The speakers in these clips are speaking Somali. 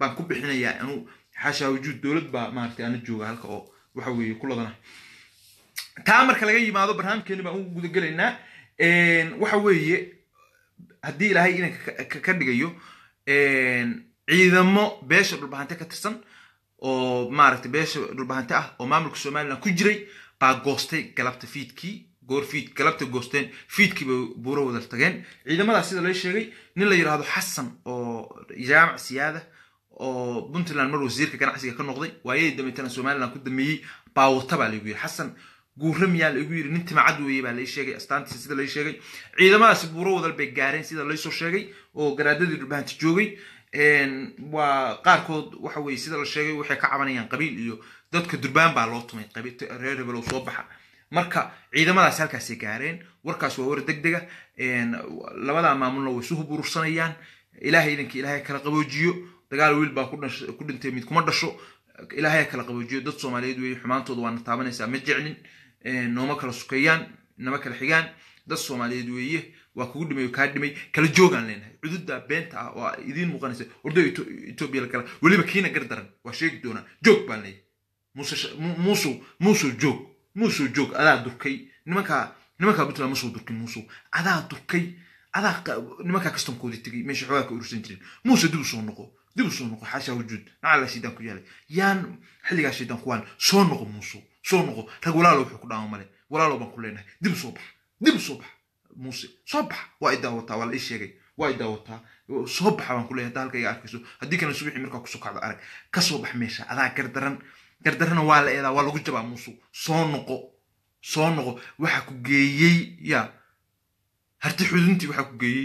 baan ku bixinayaa anuu xaashaa wujuud dowlad baa maaragtay ana jooga halka oo waxa weeye ku ladana taa marka laga yimaado barnaamijkeeni baan ugu gudagelaynaa waxa weeye haddii ilaahay inanka ka dhigayo ciidamo beesha dhulbahante ka tirsan oo maaragtay beesha dhulbahante ah oo maamulka somaliland ku jiray baa goostay galabta fiidkii goor fiid galabta goosteen fiidkii bay buuro wada tageen ciidamadaas sida lay sheegay nin la yidhaahdo xasan oo jaamac siyaada oo puntland mar wasiirka ganacsiga ka noqday waayadii dambeetana somaliland ku dameeyey baa wata baa laygu yidhi xasan guurra miyaa laigu yidhi nin timacad weeye baa lay sheegay astaantiisa sida lay sheegay ciidamadaasi buuro wadal bay gaareen sida laysoo sheegay oo garaadadii dhulbahanta joogay waa qaarkood waxa weye sida la sheegay waxay ka cabanayaan qabiil iyo dadka durbaan baa loo tumay reer hebelow soo baxa marka ciidamadaas halkaasay gaareen warkaas waa war deg dega labadaa maamulna way isu huburursanayaan ilaahay idanka ilaahay kala qaboojiyo dagaal wiil baa ku dhintay mid kuma dhasho ilaahay kala qaboojiyo dad soomaaliyeed weeye xumaantooda waana taabanaysaa ma jeclin nooma kala sukeeyaan nama kala xigaan dad soomaaliyeed weeye waa kugu dhimay kaa dhimay kala joogaan leenahay cududa beenta ah oo idiin muuqanaysa ordo etoobiya la kala weliba kiina gar daran waa sheegi doonaa joog baan leeyahay muusow muusow joog muusow joog adaa durkay nimankaa nimankaa puntland ma soo durkin muusow adaa durkay adaa nimankaa kastamkoodii tegay meesha xoogaa ka urursan jirin muuse dib u soo noqo dib u soo noqo xaashaa wujuud nacala shaydaan ku yaalay yaan xilligaa shaydaan ku waan soo noqo muusow soo noqo rag walaalo wuxuu ku dhaama male walaalo baan ku leenahay dib u soo bax dib u soo bax muuse soo bax waa i daawataa waa la ii sheegay waa i daawataa soo baxa baan ku leeyahay hadda halka iga arkayso haddii kana subaxii markaa kusoo kacdo arag ka soo bax meesha adaa gardaran gardarana waa la eedaa waa lagu jabaa muusu soo noqo soo noqo waxa ku geeyey ya harti xuduntii waxa ku geeyey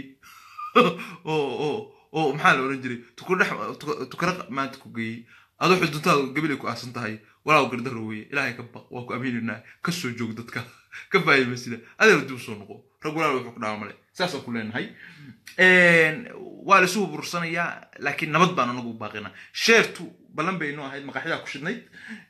oo oo oo maxaa la oran jiray tukurdhex tukara maanta ku geeyey adoo xuduntaada gabilay ku aasan tahay walaaw gardaro weeye ilaahay ka baq waa ku amiinanaa ka soo joog dadka ka faa'iidaysida adeer dib soo noqo rag walaal wuxuu ku dhaama male saasaan ku leenahay waa la isu hubursanayaa laakiin nabad baan anagu baaqina sheertu ballan baynu ahayd maqaaxidaa ku shidnayd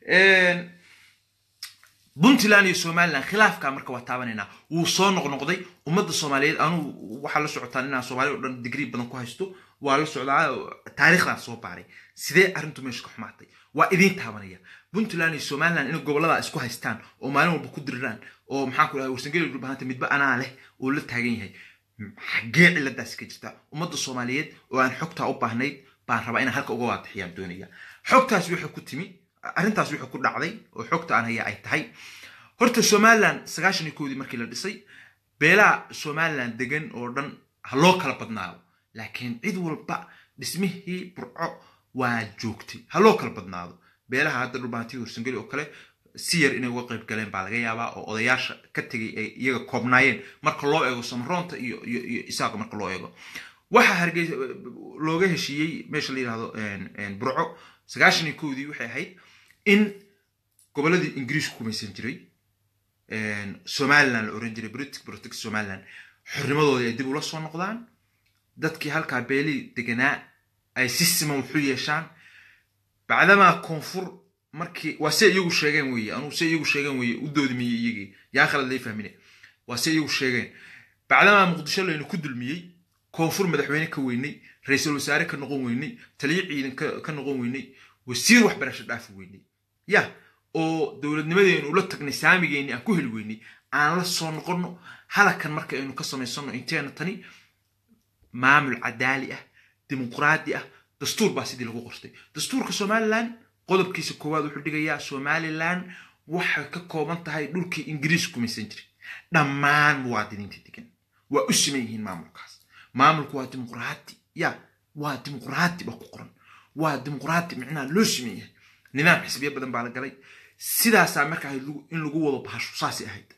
puntland iyo somaliland khilaafka marka waa taabanaynaa wuu soo noqnoqday ummadda soomaaliyeed anuu waxaa la socotaan inaan soomaali o dhan digrii badan ku haysto waa la socdaa taariikhdan soo baaray sidee arrintu meesha ka xumaatay waa idiin taabanaya puntland iyo somaliland inay gobollada isku haystaan oo maalin walba ku diriraan oo maxaan ku dhahay warsangeli dhulbahanta midba anaa leh oo la taagan yahay xaggee ciladaasi ka jirta ummadda soomaaliyeed oo aan xogtaa u baahnayd baan rabaa inaan halka uga waadixiyaan doonaya xogtaas waxay ku timi arrintaas waxay ku dhacday oo xogta aan haya ay tahay horta somaliland sagaashan iyo kowdii markii la dhisay beelaha somaliland degan oo dhan ha loo kala badnaado laakiin cid walba dhismihii burco waa joogtay ha loo kala badnaado beelaha hadda dhulbahantii warsangeli oo kale si yar inay uga qayb galeen baa laga yaabaa oo odayaasha ka tegay ay iyaga koobnaayeen marka loo eego samaroonta iyo iyo iyo isaaqa marka loo eego waxaa hargeysa looga heshiiyey meesha la yidhahdo burco sagaashan iyo kowdii waxay ahayd in gobolladii ingiriisku kumaysan jiray somaliland la oran jiray britic protect somaliland xornimadoodii ay dib ula soo noqdaan dadkii halkaa beelii deganaa ay si siman wuxu yeeshaan bacdamaa koonfur markii waa se iyagu sheegeen weye anugu se iyagu sheegeen weye u doodimiyey iyagii yaa khalad lay fahmine waa se iyagu sheegeen bacdamaa muqdisho laynu ku dulmiyey koonfur madaxweyne ka weynay ra-iisul wasaare ka noqon weynay taliyo ciidan ka noqon weynay wasiir waxbarasho dhaafi weynay ya oo dowladnimadeenu ula tagnay saamigeenni aan ku heli weynay aan la soo noqonno halakan marka aynu ka samaysano inteena tani maamul cadaali ah dimuqraadi ah dastuur baa sidii lagu qortay dastuurka somaliland qodobkiisa koowaad wuxuu dhigayaa somaliland waxay ka kooban tahay dhulkii ingiriis kumaysan jirin dhammaan muwaadiniinta degan waa u siman yihiin maamulkaas maamulku waa dimuqraati ya waa dimuqraati baa ku qoran waa dimuqraati micnaha loo siman yahay nidaam xisbiya badan baa la galay sidaasaa marka in lagu wado bahashu saasay ahayd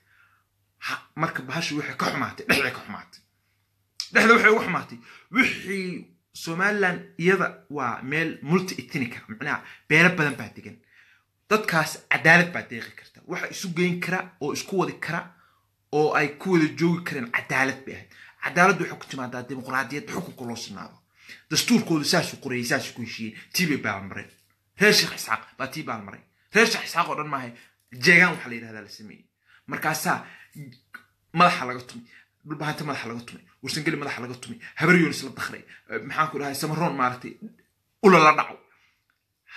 marka bahashu waxay ka xumaatay dhexday ka xumaatay dhexda waxay uga xumaatay wixii somaliland iyada waa meel multi ethnica macnaha beelo badan baa degan dadkaas cadaalad baa deeqi karta waxa isu geyn kara oo isku wadi kara oo ay ku wada joogi kareen cadaalad bay ahayd cadaaladdu waxay ku timaadaa dimuqraadiyadda xukunka loo sinaado dastuurkoodu saasuu qorayay saasuu ku heshiiyeen tii bay baalmareen reer sheekh isxaaq baa tii baalmaray reer sheekh isxaaq oo dhan maahay jeegaan waxaa la yidhahdaa la sameeyey markaasaa madaxa laga tumay dhulbahanta madaxa laga tumay warsangeli madaxa laga tumay habaryoonis la dakray maxaan ku dhahay samaroon maaragtay ula la dhaco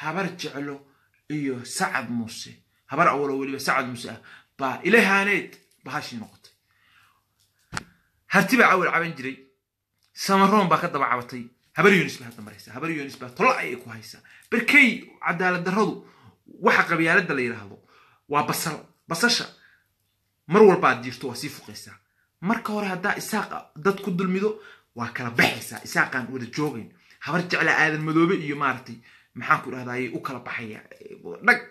habar jeclo iyo sacad muuse habar awalo weliba sacad muuse ah baa ilahaaneed bahashii noqotay harti baa cawal caban jiray samaroon baa ka daba cabatay habar yunis baa hadda maraysa habar yunis baa tola ayay ku haysaa berkey cadaalad darradu waxa qabyaaladda la yidhaahdo waa basal basasha mar walbaad jirto waa sii fuqaysaa marka hore haddaa isaaqa dad ku dulmido waa kala baxaysaa isaaqaan wada joogayn habar jecla aadan madoobe iyo maaragtay maxaan ku idhahdaayay u kala baxaya dhag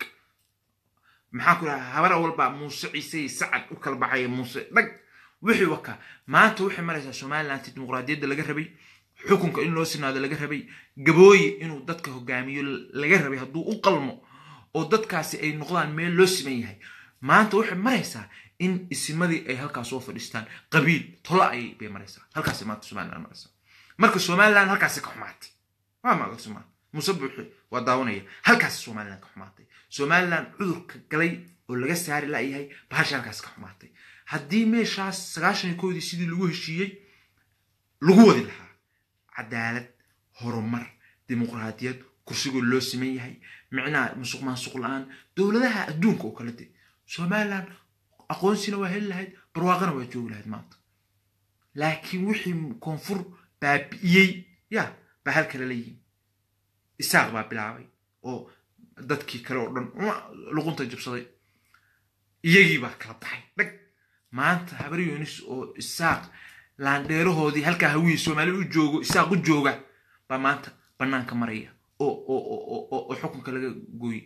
maxaan ku idhahdaa habar walbaa muuse ciise sacad u kala baxaya muuse dhag wixii wakaa maanta waxay maraysaa somaliland dimuqraadiyadda laga rabay xukunka in loo sinaado laga rabay gabooye inuu dadka hogaamiyo laga rabay hadduu u qalmo oo dadkaasi ay noqdaan meel loo siman yahay maanta waxay maraysaa in isimadii ay halkaas soo fadhiistaan qabiil tola ayay bay maraysaa halkaas maanta somaliland maraysaa marka somaliland halkaasi ka xumaatay waa maqasuma muuse buuxe waa daawanaya halkaasi somaliland ka xumaatay somaliland cudurka galay oo laga saari laayahay bahasha halkaas ka xumaatay haddii meeshaas sagaashan iyo koodii sidii lagu heshiiyey lagu wadi lahaa cadaalad horumar dimuqraadiyad kursigoo loo siman yahay micnaha musuq maasuq la-aan dowladaha adduunka oo kale de somaliland aqoonsina waa heli lahayd barwaaqana waa joogi lahayd maanta laakiin wixii koonfur baabi'iyey ya baa hal kale la yimi isaaq baa bilaabay oo dadkii kale oo dhan luqunta jabsaday iyagii baa kala baxay dhag maanta habar yunis oo isaaq laandheerahoodii halkaa hawihii soomaali u joogo isaaq u jooga baa maanta bannaanka maraya oo xukunka laga gooyey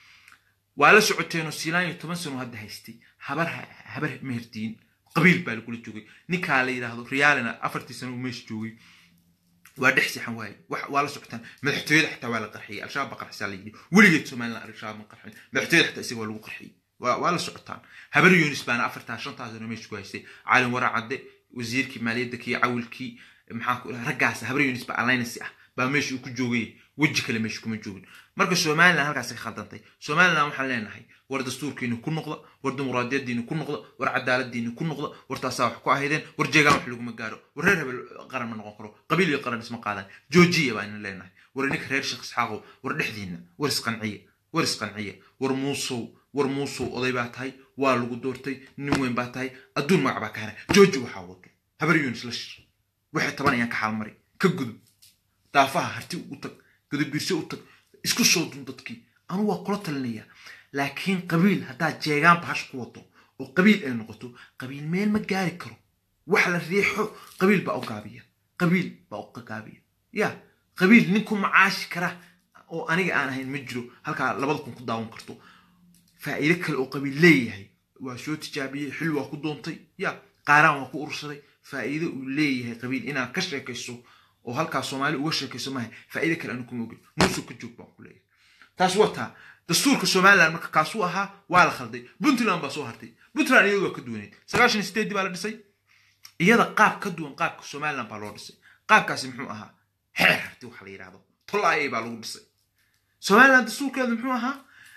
waa la socoteenoo siilaan iyo toban sano hadda haystay habar habar meherdiin qabiil baa lagula joogay ninkaa la yidhaahdo riyaalina afartii sano uu meesha joogay waa dhex sixan waaye waa la socotaan madaxtooyada xataa waa la qarxiyey al-shabaab baa qarxisaa la yidhi weligeed somaliland al-shabaab ma qarxin madaxtooyada xataa isaga waa lagu qarxiyey waa la socotaan habar yunis baana afartaa shantaa sano meesha ku haystay caalin waracadde wasiirkii maaliyadda kii cawilkii maxaan ku dhaha raggaas habar yunis baa alliance ah baa meesha uu ku joogay weji kale meesha kuma joogin marka somaliland halkaas ka khaldantay somaliland waxaan leenahay war dastuurkiina ku noqda war dimuqraadiyadiina ku noqda war cadaaladiina ku noqda war taasaa wax ku ahaydeen war jeegaan wax laguma gaaro war reer hebel qaran ma noqon karo qabiil iyo qaran isma qaadan joojiya baan leenahay war ininka reer sheekh isxaaqow war dhexdiina war isqanciya war isqanciya war muusow war muusow oday baa tahay waa lagu doortay nin weyn baa tahay adduun magac baa ka hara jooji waxaa wado habar yunis la shir waxay tabanayaan ka xaalmari ka gudub daafaha harti u tag gadabiirse u tag isku soo dun dadkii anu waa kula talinaya laakiin qabiil haddaad jeegaan bahash ku wado oo qabiil ay noqoto qabiil meel ma gaari karo wax la riixo qabiil baa u gaabiya qabiil baa u gaabiya ya qabiil nin ku macaashi kara oo aniga aan ahayn ma jiro halkaa labada kun ku daawan karto faa'iido kale oo qabiil leeyahay waa soo tijaabiyey xil waa ku doontay ya qaaraan waa ku ursaday faa'iido uu leeyahay qabiil inaad ka sheekayso oo halkaa soomaali uga sheekayso maaha faa'iido kale anu kuma ogin muusug ka joog baan ku leeyahay taas waa taa dastuurka somaliland marka kaasuu ahaa waa la khalday puntland baa soo hartay puntland iyadu waa ka duwaneyd sagaashan iyo sideedii baa la dhisay iyada qaab ka duwan qaabka somaliland baa loo dhisay qaabkaasi muxuu ahaa xeer harti waxa la yidhahdo tolaayay baa lagu dhisay somaliland dastuurkeedu muxuu ahaa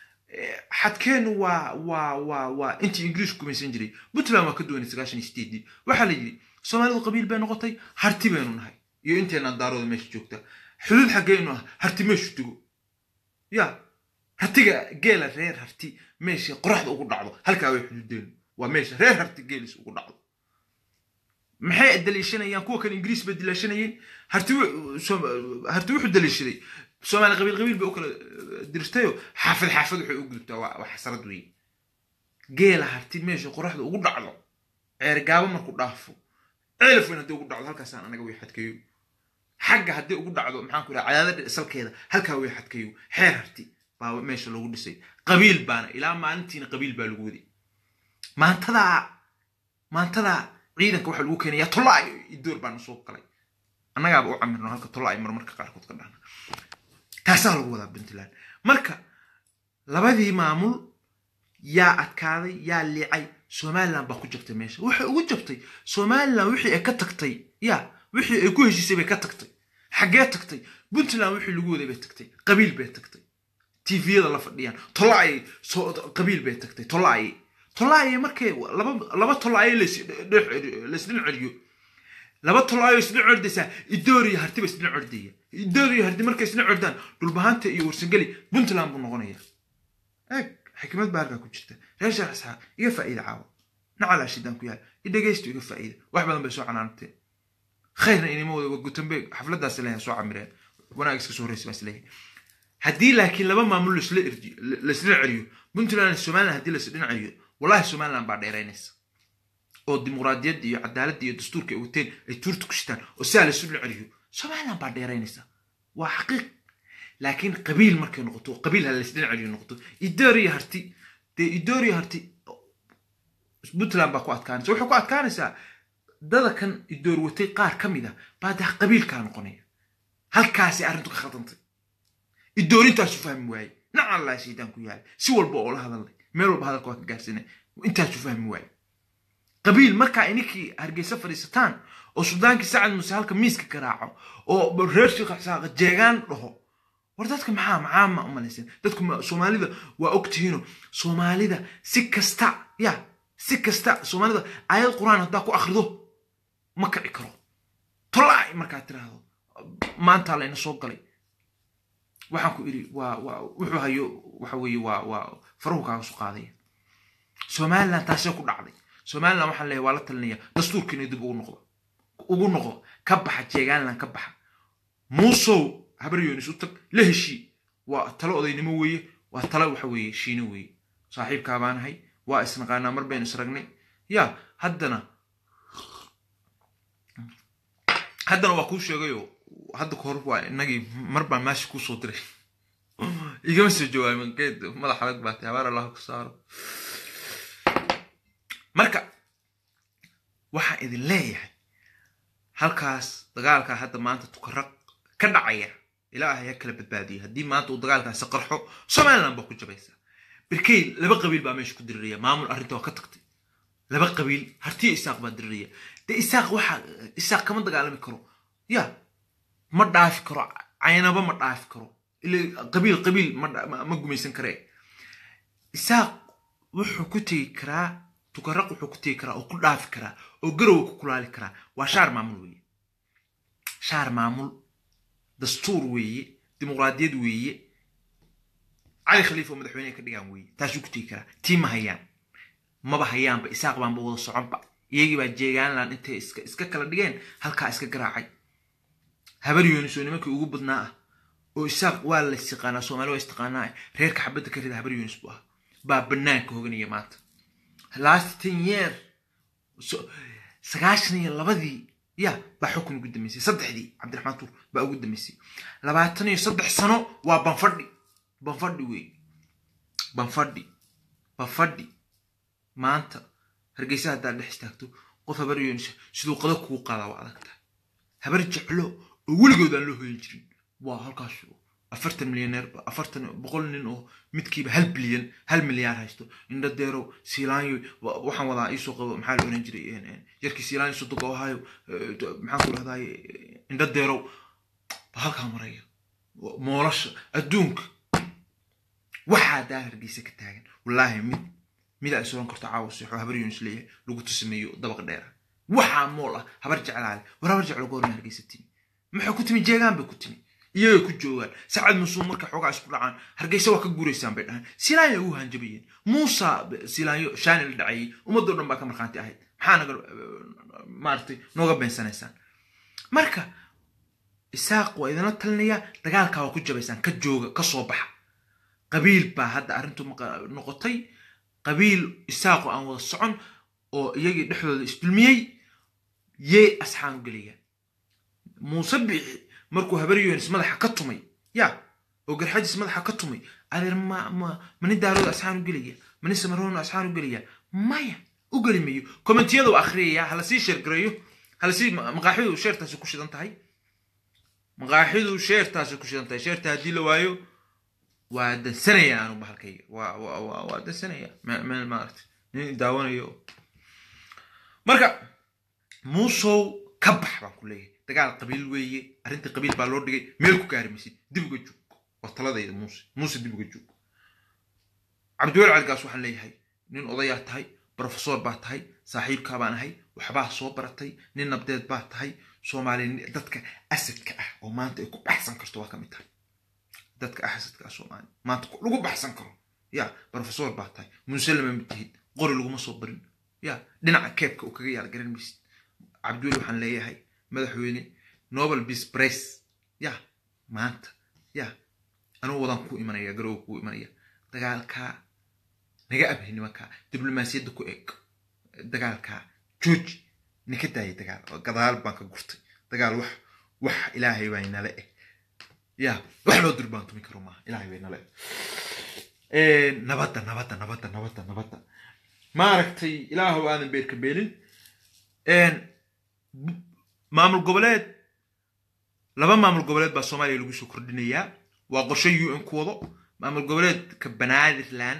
xadkeenu waa waa waa waa intii ingiriisku gumaysan jiray puntland waa ka duwanay sagaashan iyo sideedii waxaa la yidhi soomaalidu qabiil bay noqotay harti baynu nahay iyo inteenaan daarooda meesha joogta xuduud xaggeynu ah harti meeshu digo ya hartiga geela reer harti meesha qoraxda ugu dhacdo halkaa way xuduudeenu waa meesha reer harti geelis ugu dhacdo maxay daliishanayaan kuwa kale ingiriis bay daliishanayeen harti harti wuxuu daliishaday soomaali qabiil qabiil bay u kala dirtayo xaafad xaafad waxay u gudubtaa waa xasarad weeye geela harti meesha qoraxda ugu dhacdo ceergaabo markuu dhaafo ceelaf weyn haddii ugu dhacdo halkaasaan anaga way xadkayo xagga haddii ugu dhacdo maxaan ku dhaha cadaadada salkeeda halkaa way xadkayo xeer harti baa meesha lagu dhisay qabiil baana ilaa maalintiina qabiil baa lagu waday maantadaa maantadaa ciidanka waxaa lagu keenayaa tolaayo idoor baana soo galay annagaaba u camirno halka tolaayo marmarka qaarkood ka dhahna taasaa lagu wadaa puntland marka labadii maamul yaa adkaaday yaa liicay somaliland baa ku jabtay meesha waxay ugu jabtay somaliland wixii ay ka tagtay ya wixii ay ku heshiisay bay ka tagtay xaggee tagtay puntland wixii lagu waday bay tagtay qabiil bay tagtay tviyada la fadhiyaan tolaayay qabiil bay tagtay tolaayay tolaayay markay laba laba tolaayay laysdhin celiyo laba tolaayo isdhin cordaysaa idoor iyo hartiba isdhin cordaya idoor iyo harti markay isdhin cordaan dhulbahanta iyo warsangeli puntland buu noqonaya eeg xikmad baa halkaa ku jirta reer sheekh isxaaq iga faa'iida caawa nacalaa shidaan ku yaal idhegaysto iga faa'iida wax badan bay soo canaanteen khayrna inima wada waa gutambe xafladaas leeyahay soo camireen wanaag iska soo horreysa baa isleeyahay haddii laakiin laba maamul laisla erji- la- laisdhin celiyo puntland iyo somaliland haddii laisdhin celiyo wallahi somaliland baa dheeraynaysa oo dimuqraadiyadda iyo cadaaladda iyo dastuurka ay wateen ay tuurta ku shitaan oo sidaa laisu dhin celiyo somaliland baa dheeraynaysa waa xaqiiq laakiin qabiil markay noqoto qabiil ha laisdhin celiyo noqoto idoor iyo harti dee idoor iyo harti puntland baa ku adkaanaysa waxay ku adkaanaysaa dada kan idoor watay qaar ka mid a baa dee qabiilkaa noqonaya halkaasi arrintu ka khaldantay idoorintaasu fahmi waaye nacan laa shaydaan ku yaala si walba oo la hadalnay meel walba hadalka waa ka gaarsinay intaasu fahmi waaye qabiil markaa ininkii hargeysa fadhiisataan oo suldaankii sacad muse halka miiska garaaco oo reer shiikha saaqa jeegaan dhaho war dadka maxaa maxaa ma umalaysan dadku ma- soomaalida waa ogtihiino soomaalida si kasta ya si kasta soomaalida aayad qur-aan haddaa ku akhrido ma kici karo tolaac markaad tiraahdo maantaa layna soo galay waxaan ku idhi waa waa wuxuu hayo waxa weeye waa waa faruhu kaaga soo qaadaya somaliland taasee ku dhacday somaliland waxaan leeyahay waa la talinaya dastuurkiina dib ugu noqdo ugu noqdo ka baxa jeegaanland ka baxa muusow habar yoonis u tag la heshii waa talo odaynimo weeye waa talo waxa weeye shiino weeye saaxiibkaa baan ahay waa isnaqaanaa mar baynu isragnay ya haddana haddana waa kuu sheegayo hadda kahor waa inagii mar baan maashi kuu soo diray igama soo jawaabin geed madax adag baa tahay habaar allah ku saaro marka waxaan idin leeyahay halkaas dagaalkaa hadda maanta tukaraq ka dhacaya ilaahay ha kala badbaadiyo haddii maanta uu dagaalkaasi qarxo somaliland baa ku jabaysa birkey laba qabiil baa meesha ku diriraya maamul arrinta waa ka tagtay laba qabiil hartiyo isaaq baa diriraya dee isaaq waxa isaaq kama dagaalami karo ya ma dhaafi karo caynaba ma dhaafi karo ila qabiil qabiil ma dha- ma- ma gumaysan karee isaaq wuxuu ku tegi karaa tukaraq wuxuu ku tegi karaa oo ku dhaafi karaa oo garowa ku kulaali karaa waa shaar maamul weeye shaar maamul dastuur weeye dimuqraadiyad weeye cali khaliif oo madaxweyne ka dhigaan weeye taasuu ku tegi karaa tii ma hayaan maba hayaanba isaaq baanba wada soconba iyagii baa jeegaanland intay iska iska kala dhigeen halkaa iska garaacay habar yoonis oo nimankii ugu badnaa ah oo isaaq waa la istiqaanaa soomaali waa istiqaanaa reerka xabadda ka rida habar yoonis buu ah baa banaanka hoganaya maanta last ten year so- sagaashan iyo labadii ya baa xukun ugu dambeysay saddexdii cabdiraxmaan tuur baa ugu dambeysay labaatan iyo saddex sano waa banfadhi banfadhi wey banfadhi banfadhi maanta hargeysa haddaad dhex istaagto qof habar yoonis siduu qada kugu qaadaa waa adag tahay habar jeclo oo weligood aan loo hoyin jirin waa halkaas afartan milyaneer afartan boqol nin oo midkiiba hal bilyan hal milyaar haysto indho deerow siilaanyo wa- waxaan wadaa iisoo qabo maxaa la oran jiray een, een, yarkii siilaanyo sodogo ahaayo eh, t- maxaan ku dhahdaay indho deerow ba halkaa maraya Wa- moolasha adduunka waxaa daa hargeysa ka taagan wallaahi mid mid ay soran karto caawa seexo habar yoonis leeyahay lagu tusameeyo dabaq dheera waxaa mool ah habar jeclaale war habar jeclo goorma hargeysa timi maxay ku timi jeegaan bay ku timi iyagay ku joogaan sacad musuum marka xoogaa isku dhacaan hargeysa waa ka guuraysaan bay dhahaan silaanya ugu hanjabayeen muusa silaanyo shaani la dhacayay ummadoo dhan baa ka markhaanti ahayd maxaa naga maaragtay nooga beensanaysaan marka isaaq waa idinla talinayaa dagaalkaa waa ku jabaysaan ka jooga ka soo baxa qabiil baa hadda arrintu maqa- noqotay qabiil isaaqoo aan wada socon oo iyagii dhexdooda isdulmiyey yee asxaan u gelayaan muuse bixi markuu habar yoonis madaxa ka tumay ya oo garxajis madaxa ka tumay adeer ma ma mani daarooda asxaan u gelaya mani samaroona asxaan u gelaya maya u geli mayo kommentiyada u akhriyaya halasii sheergareeyo halasii ma- maqaaxidu sheertaasi ku shidan tahay maqaaxidu sheertaasi ku shidan tahay sheerta haddii la waayo waa dansanaya aanu bahalkayga waa waa waa waa dansanaya meel meel maaragtay nin daawanayo marka muusow ka bax baan ku leeyahay dagaal qabiil weeye arrintii qabiil baa loo dhigay meel ku gaari maysid dib uga joog waa taladayda muuse muuse dib uga joog cabdiweli caligaas waxaan leeyahay nin odayaa tahay brofesor baa tahay saaxiibkaa baan ahay waxbaa soo baratay nin nabdeed baa tahay soomaali dadka asadka ah oo maanta ay ku baxsan karto waa ka mid tahay dadka asadka ah soomaali maanta lagu baxsan karo ya brofesor baa tahay muselama mid tihid qori laguma soo barin ya dhinaca keebka uu kaga yaal garan maysid cabdiweli waxaan leeyahay madaxweyne nobel peace price ya maanta ya anugu wadaan ku imanaya garowga kuu imanaya dagaalkaa naga abhay nimankaa diblomaasiyadda ku eeg dagaalkaa jooji nika daaya dagaal gadaal baan ka gurtay dagaal wax wax ilaahay baa inala eh ya wax loo durbaantumi karo maaha ilaahay baa inala eh nabadda nabadda nabadda nabadda nabadda maaragtay ilaahow aadan beerka beelin maamul goboleed laba maamul goboleed baa soomaaliya lagu soo kordhinayaa waa qorshe u n ku wado maamul goboleedka banaadirland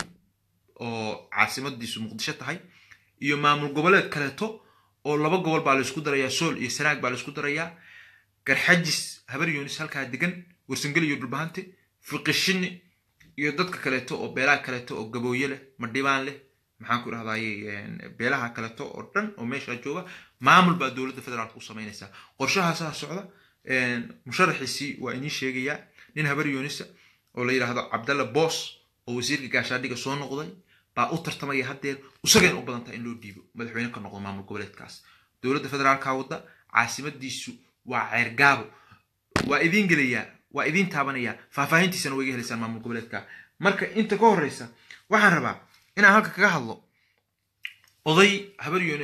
oo caasimadiisu muqdisho tahay iyo maamul goboleed kaleeto oo laba gobol baa laysku darayaa sool iyo sanaag baa laysku darayaa garxajis habar yunis halkaa degan warsangeli iyo dhulbahante fiqishini iyo dadka kaleeto oo beelaha kaleeto oo gabooye leh madhibaan leh maxaan ku idhahdaye beelaha kaleeto oo dhan oo meesha jooga maamul baa dowladda federaalka u samaynaysaa qorshahaasaa socda musharaxiisii waa inii sheegayaa nin habar yuunisa oo la yidhaahdo cabdalla boos oo wasiirka gaashaadhiga soo noqday baa u tartamaya haddeer isagayna u badan tahay in loo dhiibo madaxweyne ka noqdo maamul goboleedkaas dowladda federaalka wadda caasimadiisu waa ceergaabo waa idiin gelayaa waa idiin taabanayaa faahfaahintiisana waa iga helaysaan maamul goboleedka marka inta ka horreysa waxaan rabaa inaan halka kaga hadlo oday habar yooni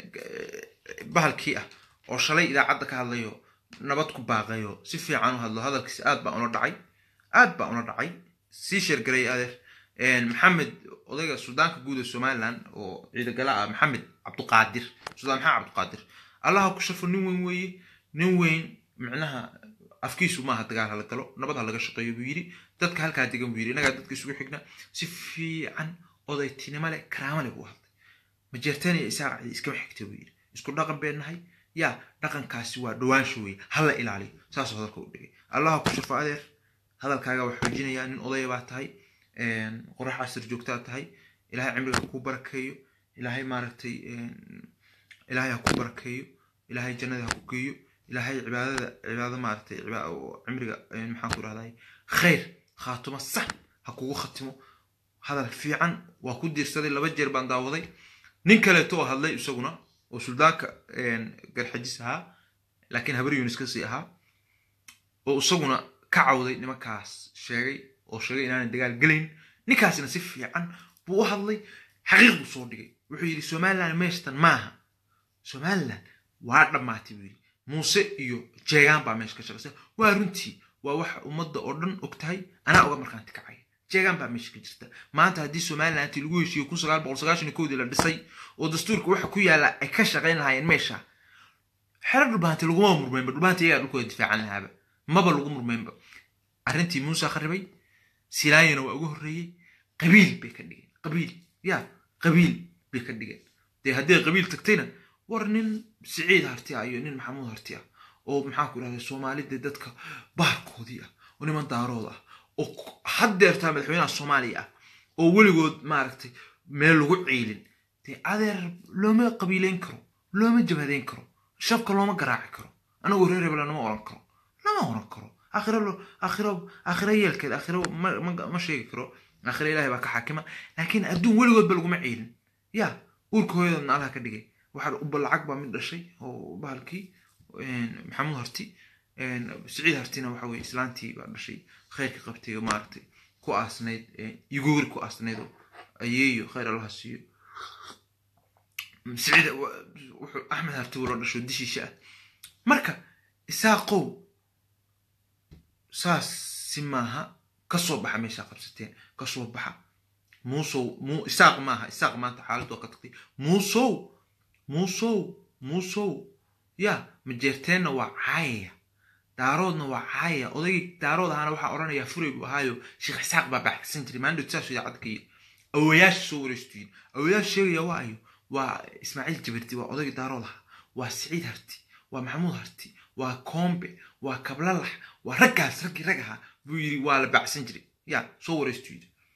bahalkii ah oo shalay idaacadda ka hadlayo nabad ku baaqayo si fiican u hadlo hadalkiisa aad baa una dhacay aad baa una dhacay sii sheergaray adeer maxamed odayga suudaanka guud ee somaliland oo ciidagala ah maxamed cabduqaadir sudaan maxamed cabduqaadir allaha ku sharfo nin weyn weeye nin weyn micnaha afkiisu maaha dagaal hala galo nabad ha laga shaqeeyo buu yidhi dadka halkaa degan buu yidhi innagaa dadka isugu xigna si fiican odaytinimo leh karaamo leh buu hadlay majeertaniya isaaqacdi iskama xigta buu yidhi isku dhaqan been nahay yaa dhaqankaasi waa dhawaansho weye hala ilaaliyo saasuu hadalka u dhigay allaha ku sharfo adeer hadalkaaga waa xoojinayaa nin odaya baa tahay qorax casir joogtaa tahay ilaahay cimriga ku barakeeyo ilaahay maaragtay ilaahay ha ku barakeeyo ilaahay jannada ha ku geeyo ilaahay cibaadada cibaado maaragtay cimriga maxaan ku rahday khayr khaatumo sax ha kugu khatimo hadal fiican waa ku diirsaday laba jeer baan daawaday nin kaleeto oo hadlay isaguna oo suldaanka garxajis ahaa laakiin habar yunis kasii ahaa oo isaguna ka cawday nimankaas sheegay oo sheegay inaanay dagaal gelayn ninkaasina si fiican buu u hadlay xaqiiq buu soo dhigay wuxuu yidhi somaliland meeshtan maaha somaliland waa dhammaatay buu yidhi muuse iyo jeegaan baa meesha ka shaqaysa waa runtii waa waxa ummadda oo dhan og tahay anaa oga markaanti kacaya jeegaan baa meesha ka jirta maanta haddii somalilanti lagu heshiiyo kun sagaal boqol sagaashan koodii la dhisay oo dastuurka waxa ku yaala ay ka shaqayn lahaayeen meesha xero dhulbahanti laguma murmeynba dhulbahanti iyagaa dhulkooda difaacan lahaaba maba lagu murmeynba arrintii muuse kharibay silaayana waa uga horreeyey qabiil bay ka dhigeen qabiil ya qabiil bay ka dhigeen dee haddii qabiil tagtayna war nin siciid harti ah iyo nin maxamuud harti ah oo maxaa ku idhahda soomaalida dadka baarkoodii ah oo niman daarood ah oo haddeertaa madaxweynaha soomaaliya ah oo weligood maaragtay meel lagu ciilin dee adeer looma qabiileyn karo looma jabhadeyn karo shabka looma garaaci karo anagoo reer hebela lama oran karo lama oran karo akhiro akhiro akhiro yeelkeed akhiro ma sheegi karo akhiro ilaahay baa ka xaakima laakiin adduun weligoodba laguma ciilin ya uurka hooyadoodna allaha ka dhigay waxaa uba lacag baa mid dhashay oo bahalkii maxamuud harti siciid hartina waxa weye islaantii baa dhashay khayrka qabtay oo maaragtay ku aasnayd yuguuri ku aasnayd oo ayeeyo khayr allaha siiyo siciid wuxuu axmed harti wula dhasho dishiisha ah marka isaaqow saas si maaha kasoo baxa meeshaa qabsateen kasoo baxa muusow mu isaaq maaha isaaq maanta xaaladdu waa ka tagtay muusow muusow muusow ya majeerteenna waa caayaya daaroodna waa caayaya odaygii daarood ahaana waxaa odhanaya furay buu ahaayo sheekh isaaq baa baxsan jiray maandhood saasuu idaacadda ka yiri awayaasha soo wareystuyin awayaasha sheegaya waa ayo waa ismaaciil jabirti waa odaygii daarood ahaa waa siciid harti waa maxamuud harti waa koombe waa kablalax waa raggaas raggii rag ahaa buu yidhi waa la bacsan jiray ya soo wareystu yidhi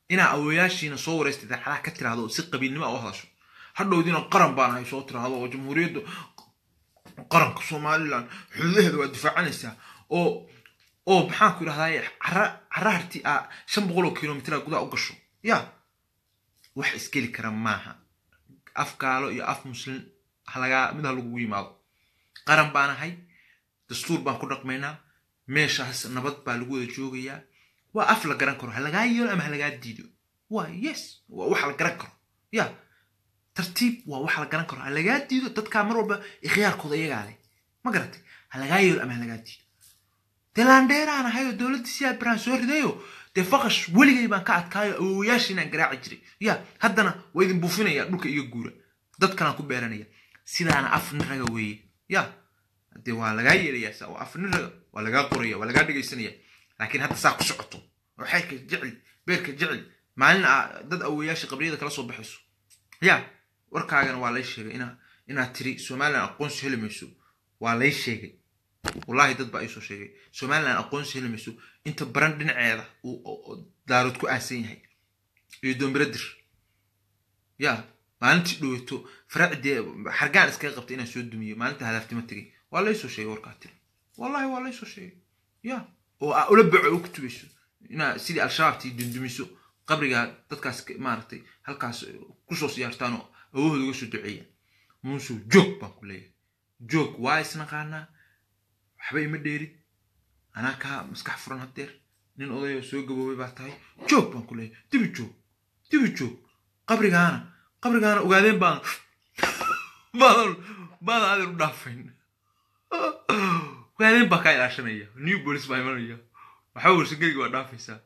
inaa awoyaashiina soo waraysta idaacadaha ka tiraahdo oo si qabiilnimo a u hadasho hadhowdiina qaran baan hay soo tiraahdo oo jamhuuriyadda qaranka somalilan xududaheeda waa difaacanaysaa oo oo maxaan ku idhahdaye cara cara harti a shan boqol oo kilomitr gudaha u gasho ya wax isgeli kara maaha af gaalo iyo af muslim halagaa mid ha lagugu yimaado qaran baan ahay dastuur baan ku dhaqmaynaa meeshaas nabad baa lagu wada joogayaa waa af la garan karo ha lagaa yeelo ama ha lagaa diido waa yes waa wax la garan karo ya tartiib waa wax la garan karo ha lagaa diido dadkaa mar walba ikhyaarkooda iyagaa leh ma garatay ha lagaa yeelo ama ha lagaa diido dee laandheeraan ahay oo dowladda siyaa biraan soo ridayo dee faqash weligay baan ka adkaayo awowayaashii inaan garaaci jiray ya haddana waa idin buufinaya dhulka iga guura dadkanaan ku beeranaya sidaana af nin raga weeye ya dee waa lagaa yeelayaa sa af nin raga waa lagaa qoraya waa lagaa dhegaysanaya laakiin hadda saa ku socoto oo xeyrka jecel beerka jecel maalin a dad awowayaasha qabriyada kala soo baxayso ya warkaagana waa lay sheegay ina inaad tiri somalilan aqoonsi heli mayso waa lay sheegay wallahi dad baa iisoo sheegay somalilan aqoonsi heli mayso inta baran dhinaceeda uu daarood ku aasan yahay iyo doombiradir ya maalintii dhoweyto faracdee xargaan iskaga qabtay inaan soo dumiyo maalinta hadaaftima tegay waa laysoo sheegay warkaa tiri wallahi waa laysoo sheegay ya oo aa ula baco u kutubayso inaa sidii al-shabaabtii dundumiso qabrigaa dadkaas maaragtay halkaas kusoo siyaartaan oo awahooda uga soo duceeyaan muusuu joog baan ku leeyahay joog waa isnaqaanaa waxba ima dheerid anaa kaa maskax furan haddeer nin odayoo soo gaboobay baa tahay joog baan ku leeyahay dibi joog dibi joog qabrigaana qabrigaana ogaadeen baan baadan baadan adeer u dhaafayn ogaadeen baa kaa ilaashanaya new police baa imanaya waxba warsageliga waa dhaafaysaa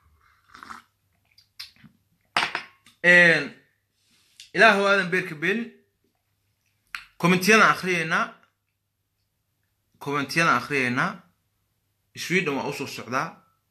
ilaahu aadan beerka beelin commentiyadaan akhriyaynaa commentiyadaan akhriyaynaa sweden waa usoo socdaa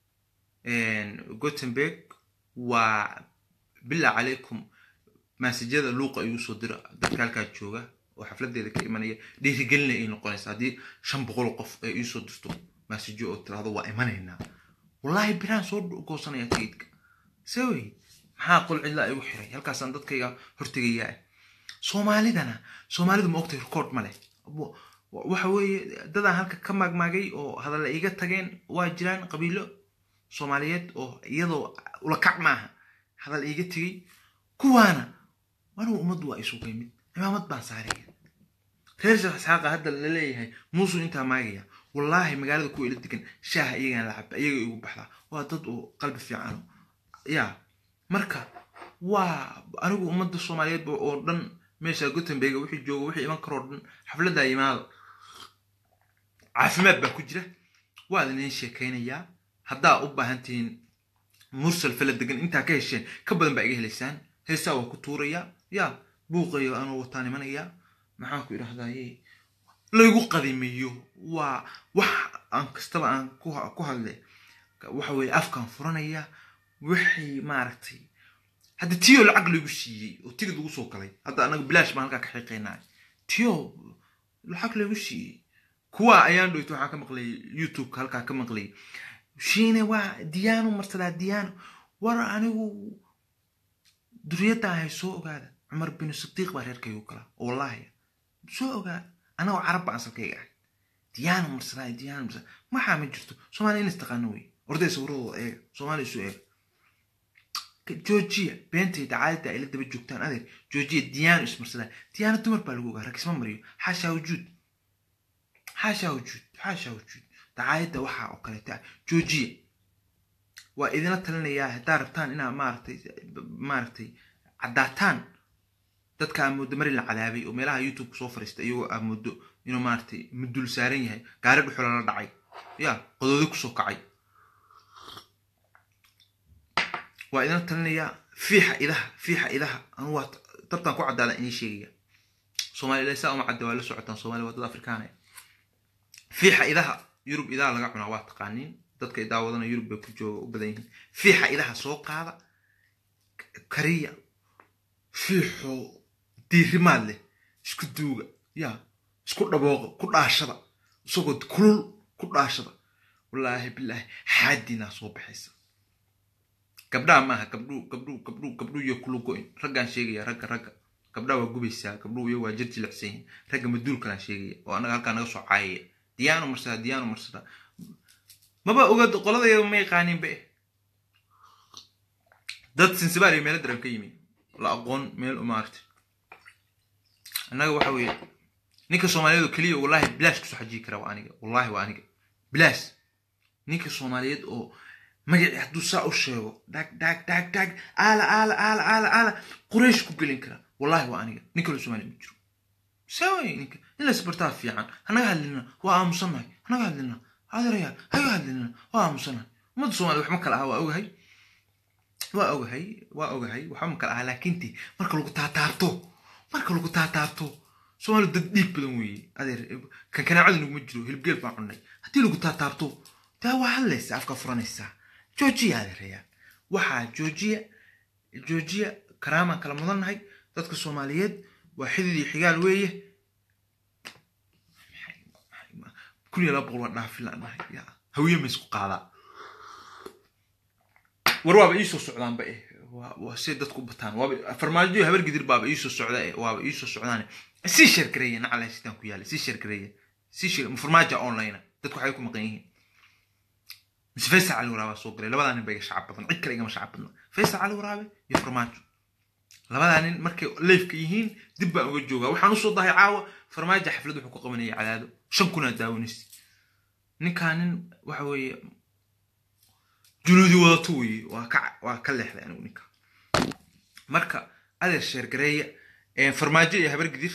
gothenburg waa bilaa calaykum maasajyada luuqa ayuu soo dira dadka halkaa jooga oo xafladeeda ka imanaya dhiirigelina ay noqonaysa haddii shan boqol qof ay iisoo dirto maasajyo oo tiraahdo waa imanaynaa wallahi biraan soo goosanaya tigidka se wey maxaa qol cidlaa igu xiray halkaasaan dadkayga hortegayaa soomaalidana soomaalidu ma ogtay record ma leh waxa weeye dadaan halka ka maagmaagay oo hadalla iga tageen waa jiraan qabiilo soomaaliyeed oo iyadoo ulakac maaha hadal iiga tegey kuwaana anigu ummaddu waa isugay mid cimaamad baan saaraya reer sheekh isxaaqa hadda la leeyahay muusuu intaa maagaya wallaahi magaalada kuwa ila degan shaaha iyagaan la caba iyaga igu baxdaa waa dad oo qalbi fiicano ya marka waa anigu ummadda soomaaliyeed oo dhan meesha gothenburg wixii jooga wixii iman karoo dhan xafladdaa yimaado caafimaad baa ku jira waa idin sheekaynayaa haddaa u baahan tihiin mursal fala degan intaa ka hesheen ka badan baa iga helaysaan heesaa waa ku tuurayaa ya buuqayo anuu wataan imanayaa maxaan ku idhahdaye laygu qadimeeyo waa wax aan kastaba aan ku hadle waxa weeye afkaan furanaya wixii maaragtay hadda tiyo lacag lagu siiyey oo tigid lagu soo galay hadda anaga bilaash baan halkaa ka xiiqaynaa tiyo lacag lagu siiyey kuwa ayaan dhoyto waxaan ka maqlayay youtubeka halkaa ka maqlayay shiine waa diyaano marsadaa diyaano war anigu duriyadda ahay soo ogaada cumar binu sidiiq baa reerkaygu galaa wallaahi soo ogaada anagoo carab baan asalkayga ahay diyaano marsadaa diyaano marsadaa maxaa ma jirto soomaaliya in istaqaano wey orday sawradooda eega soomaaliya isu eega joojiya beentayda caadada ay la daba joogtaan adeer joojiya diyaano ismarsadaa diyaano dumar baa lagu ogaa rag isma mariyo xaashaa wujuud xaashaa wujuud xaashaa wujuud dacaayadda waxaa oo kaleeta ah joojiya waa idinla talinayaa haddaa rabtaan inaa maaragtay maaragtay caddaataan dadka aa moodo mari la cadaabay oo meelaha youtube soo fariista iyagoo aa moodo inuu maaragtay mudul saaran yahay gaari dhuxula la dhacay ya qodoodi kusoo kacay waa idinla talinayaa fiixa idaha fiixa idaha anu waa dabtaan ku caddaada inii sheegaya soomaalila saa uma cadda waa la socotaan somalia waa dad afrikaana fiixa idaha yurub idaha laga cunaa waa taqaaniin dadka idaawadana yurub bay ku jooga u badan yihiin fiixa idaha soo qaada kariya fiixo diirimaad leh isku duuga ya isku dhabooqa ku dhaashada isagoo kulul ku dhaashada wallaahi bilaahi xaadinaa soo baxaysa gabdhaha maaha gabdhuu gabdhuu gabdhuu gabdhuu iyo kulu go-in raggaan sheegaya ragga ragga gabdhaha waa gubaysaa gabdhuu iyo waa jir jilicsan yihin ragga maduulkalaan sheegaya oo anaga halkaa naga soo caayaya diyaano marsada diyaano marsada maba oga qoladayada ma yaqaanin be dad sinsibaal iyo meelo daran ka yimi la aqoon meel umaartay annaga waxa weeye ninka soomaaliyeed oo keliya wallahi bilaash kusoo xajiyi kara waa aniga wallahi waa aniga bilaash ninka soomaaliyeed oo magacii hadduu saa u sheego dhag dhag dhag dhag aala aala aala aala aala quraysh ku gelin kara wallahi waa aniga nin kale soomaaliya ma jiro saaway ninka in la isbartaa fiican hanaga hadlina waa aamusannahay hanaga hadlina adeerayaal haga hadlina waa aamusannahay ummadda soomaliya waxma kala aha waa ogahay waa ogahay waa ogahay waxba ma kala aha laakiinti marka lagu taataabto marka lagu taataabto soomaaliya dad dhiig badan weeye adeer kan kanaacada naguma jiro hilibgeel baan cunnay haddii lagu taataabto daa waa hadlaysaa afka furanaysaa joojiya adeerayaal waxaa joojiya joojiya karaamaan kala mudannahay dadka soomaaliyeed waa xidid iyo xigaal weeye kun iyo laba boqol waa dhaafi laanahay ya hawiye ma isku qaadaa war waaba iisoo socdaanba eh waa si dadku bataan waaba farmaajo habar gidir baaba iisoo socda eh waaba iisoo socdaan sii sheergareeya nacala sidaan ku yaala sii sheergareeya sii sheer farmaaja online dadku waxay ku maqan yihiin mise faysal cali waraabe soo galay labadaa nin ba iga shacab badan cid kale igama shacab badna faysal cali waraabe iyo farmaajo labadaa nin markay leefka yihiin dib baan uga joogaa waxaan usoo dahay caawa farmaajo xaflad wuxuu ku qabanayay cadaado shan kunaa daawanaysa ninkaa nin waxa weeye junuudi wadato weeye waa ka waa ka leexday anigu ninka marka adeer sheergareeya farmaajo iyo habar gidir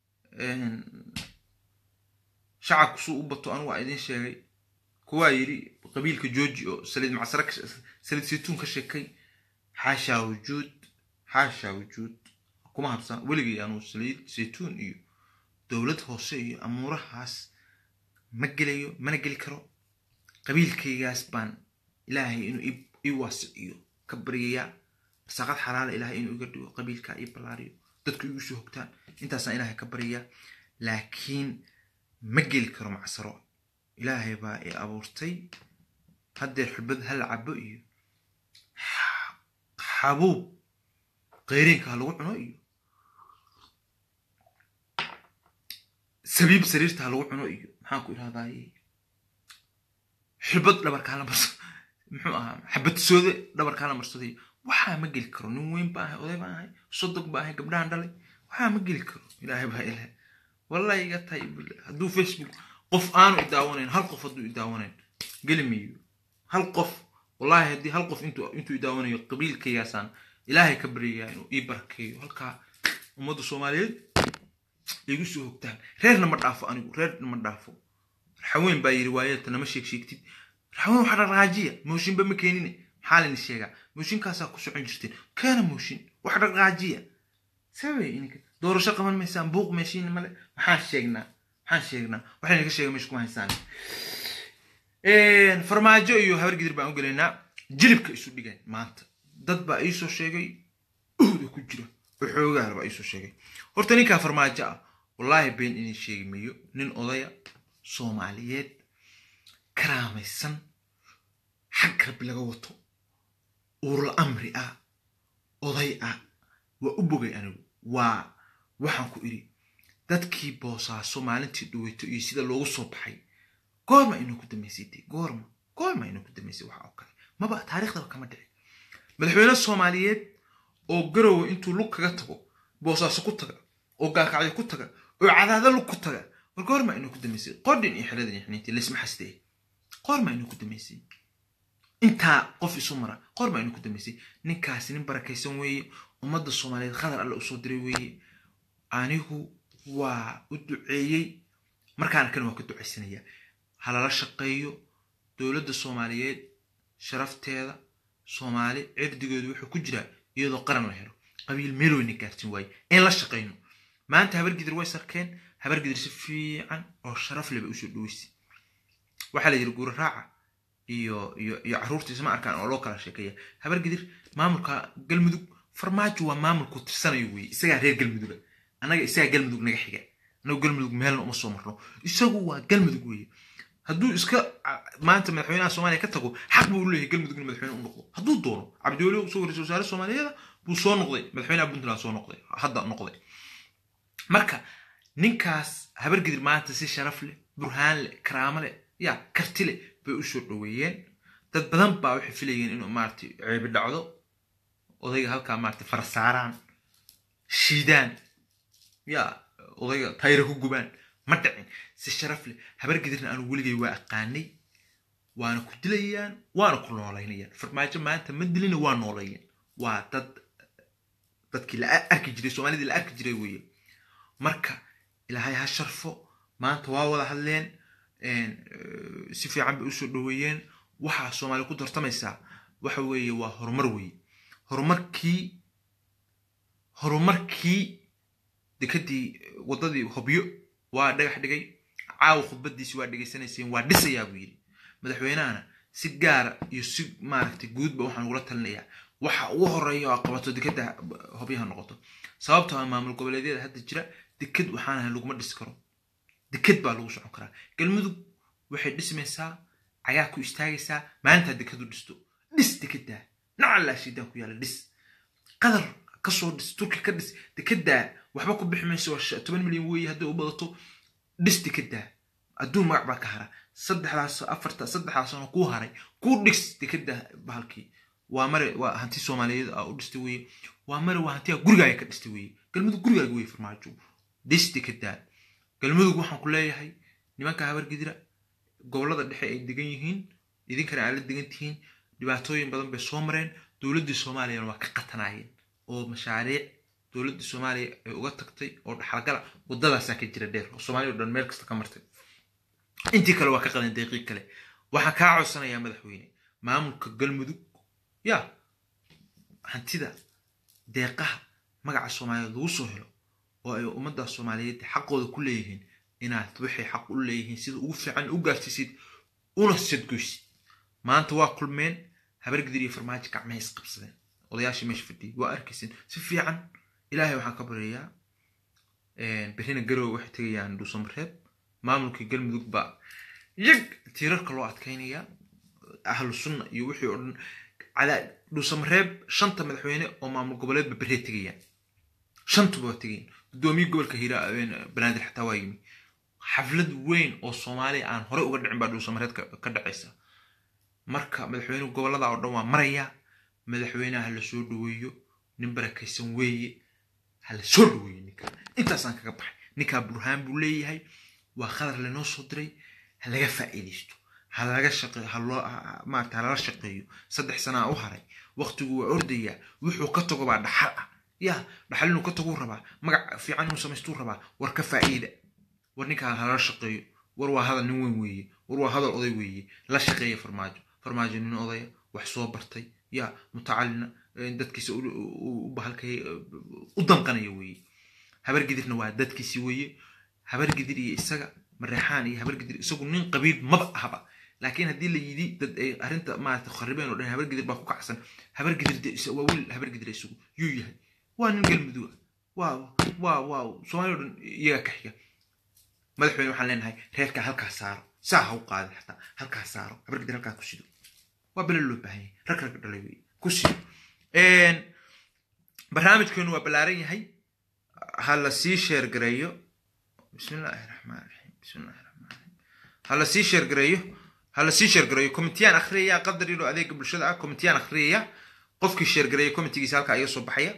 shacabku suu u bato anigu waa idiin sheegay kuwaa yidhi qabiilka jooji oo saliid macsare saliid saytuun ka sheekay xaashaa wujuud xaashaa wujuud kuma habsan weligay anuu saliid saytuun iyo dowlad hoose iyo amuurahaas ma gelayo mana geli karo qabiilkaygaas baan ilaahay inuu ii waasiciyo ka baryayaa rasaaqad xalaala ilaahay inuu iga dhigo qabiilkaa ii ballaariyo dadku igu soo hogtaan intaasaan ilaahay ka baryayaa laakiin ma geli karo macsaro ilaahay baa i abuurtay haddeer xulbad hal cabo iyo xabuub qayriinka ha lagu cuno iyo sabiib sariirta ha lagu cuno iyo maxaan ku idhahdaye xulbad dhabarkaa la marso muxuu ahaa xabadsoode dhabarkaa la marsaday waxaa ma geli karo nin weyn baa ahay oday baa ahay sodog baa ahay gabdhahan dhalay waxaa ma geli karo ilaahay baa ilaah wallahi iga tahay hadduu facebook qof aanu idaawanayn hal qof hadduu idaawanayn geli mayo hal qof wallahi haddii hal qof intuu intuu idaawanayo qabiilkaygaasaan ilaahay ka baryayaa inuu ii barakeeyo halkaa ummadda soomaaliyeed igu soo hogtaan reerna ma dhaafo anigu reerna ma dhaafo raxaween baa yidhi waayata nama sheeg sheegtid raxaween waxaa dhaqaajiya mooshinba ma keenine maxaa layna sheegaa mooshinkaasaa ku socon jirteen keena mooshin wax dhaqaajiya sabay ininka doorasho qaban maysaan buuq meeshiina male maxaan sheegnaa maxaan sheegnaa waxayna ka sheega meesha kuma haysaan farmaajo iyo habar gidir baan u gelaynaa jilibka isu dhigeen maanta dad baa iisoo sheegay uhda ku jira oo xoogaala baa iisoo sheegay horta ninkaa farmaajo ah wallaahi been inay sheegi mayo nin odaya soomaaliyeed karaamaysan xag rabbi laga wato uurla amri ah oday ah waa u bogay anigu waa waxaan ku idhi dadkii boosaaso maalintii dhaweyto iyo sida loogu soo baxay goorma inuu ku dambaysay de goorma goorma inuu ku dambaysay waxa oo kale maba taariikhdaba kama dhici madaxweyne soomaaliyeed oo garowe intuu lug kaga tago boosaaso ku taga oo gaakacyo ku taga oo cadaado lug ku taga war goorma inuu ku dambaysay qodhin iyo xeladan iyo xiniintii laysma xastee goorma inuu ku dambaysay intaa qof isu mara goorma inuu ku dambaysay ninkaasi nin barakaysan weeye ummadda soomaaliyeed khadar alle usoo diray weeye anigu waa u duceeyey markaana kan waa ka ducaysanaya halala shaqeeyo dowladda soomaaliyeed sharafteeda soomaali cirdigoodu wuxuu ku jiraa iyadoo qaran la helo qabiil meel weyna gaartin waaye in la shaqayno maanta habargidir way sarkeen habargidir si fiican oo sharaf leh bay usoo dhaweysay waxaa la yidhi guura raaca iyo iyo iyo carruurtiisa ma arkaan oo loo kala sheekeeya habargidir maamulka galmudug farmaajo waa maamulku tirsanayo weeye isagaa reer galmuduga annaga isagaa galmudug naga xiga annagu galmudug meelna uma soo marno isagu waa galmudug weeye hadduu iska maanta madaxweynaha soomaaliya ka tago xaq buu u leeyahay galmudug in madaxweyne u noqdo hadduu doono cabdiweli usoo ra-isul wasaare soomaaliyeeda buu soo noqday madaxweynaha puntland soo noqday hadda noqday marka ninkaas habargidir maanta si sharaf leh burhaan leh karaamo leh ya karti leh bay u soo dhoweeyeen dad badan baa waxay filayeen inuu maaragtay ceebi dhacdo odayga halkaa maaragtay farasaaraan shiidaan ya odayga tayra ku gubaan ma dhicin si sharaf leh habargidirna aanu weligay waa aqaanay waana ku dilayaan waana ku noolaynayaan farmaajo maanta ma dilina waa noolayaan waa dad dadkii la arki jiray soomaalidii la arki jiray weeye marka ilaahay ha sharfo maanta waa wada hadleen si fiican bay usoo dhoweeyeen waxaa soomaali ku tartamaysaa waxa weeye waa horumar weeye horumarkii horumarkii dekadii waddadii hobyo waa dhagax dhigay caawa khudbadiisi waa dhegaysanayseen waa dhisayaa buu yidhi madaxweynahana si gaara iyo si maaragtay guudba waxaan ugula talinayaa waxa ugu horeeya oo qabato dekada hobyaha noqoto sababtoo ah maamul goboleedyada hadda jira deked waxaan ahay laguma dhisi karo deked baa lagu socon karaa galmudug waxay dhismaysaa cagaa ku istaagaysaa maalintaa dekadu dhisto dhis dekedaa nacallaa shiidaan ku yaala dhis qadar kasoo dhis turki ka dhis dekedaa waxba ku bixi mayso waa toban milyan weeye hadday u badato dhis dekedaa adduun magac baa ka hara saddexdaas afarta saddexdaas sano kuu haray kuu dhis dekedaa bahalkii waa mare waa hanti soomaaliyeed aa u dhistay weye waa mare waa hantiyaa gurigaaga ka dhistay weye galmudug gurigaaga weye farmaajo dhis dekedaa galmudug waxaan ku leeyahay nimanka habargidira gobollada dhexe ay degan yihiin idinkana aad la degan tihiin dhibaatooyin badan bay soo mareen dowladdii soomaaliyana waa ka qatanaayeen oo mashaariic dowladdii soomaaliya ay uga tagtay oo dhaxalgala waddadaasaa ka jira dheer oo soomaaliya o dhan meel kasta ka martay intii kale waa ka qadan daqiiq kale waxaan kaa codsanayaa madaxweyne maamulka galmudug ya hantida deeqaha magaca soomaaliyeed lagu soo helo oo ay ummadda soomaaliyeed xaqooda ku leeyihiin inaad waxay xaq u leeyihiin sida ugu fiican u gaarsiisid una sadgoysid maanta waa kulmeen habargidir iyo farmaajo gacmahay isqabsadeen odayaashii meesha fadhiyay waa arkaysin si fiican ilaahay waxaan ka baryayaa berrina garowe waxay tegayaan dhuusamareeb maamulkii galmudug baa yag tiirarka loo adkaynayaa ahlu sunna iyo wixii oo dhan cadaa dhuusamareeb shanta madaxweyne oo maamul goboleedba berree tegayaan shantuba waa tegayan guddoomiye gobolka hiira banaadir xataa waa yimi xaflad weyn oo soomaaliya aan horey uga dhicin baa dhuusamareed ka dhacaysa marka madaxweynuhu gobollada oo dhan waa maraya madaxweynaha ha la soo dhoweeyo nin barakaysan weeye ha la soo dhoweeyo ninka intaasaan kaga baxay ninkaa burhaan buu leeyahay waa khadar lanoo soo diray ha laga faa'iidaysto ha laga shaqeeyo ha loo maarata ha lala shaqeeyo saddex sanaa u haray waqtigu waa ordayaa wuxuu ka tago baa dhaxal ah ya dhaxal inuu ka taguu rabaa magac fiican inuu samaystuu rabaa war ka faa'iida war ninkaa ha lala shaqeeyo war waa hadal nin weyn weeye war waa hadal oday weeye la shaqeeya farmaajo farmaajo nin odaya wax soo bartay ya mutacalina dadkiisa u bahalkay u danqanaya weeye habargidirna waa dadkiisi weeye habargidir iyo isaga mareexaan iyo habargidir isagu nin qabiil maba ahaba laakiin haddii la yidhi dad ay arrinta maarata kharibeen oo dhan habargidir baa ku kacsan habargidir waa wiil habargidir isagu yuu yahay waa nin galmudug waa waa waa soomaaliya o dhan iyagaa ka xiga madaxweyne waxaan leenahay reerkaa halkaa saaro saa ha u qaadin xataa halkaa saaro habargidir halkaa ku sido waa bele loo baahan yahay rag rag dhalay wey ku sido barnaamijkeenu waa ballaaran yahay ha la sii sheergareeyo bismi illaahi raxmaan raxiim bismi illahi raxmaan raxiim ha la sii sheergareeyo ha la sii sheergareeyo komitiyaan akhriyaya qadar yaro adeega bulshada ah komitiyaan akhriyaya qofkii sheergareeya komitigiisa halkaa iga soo baxaya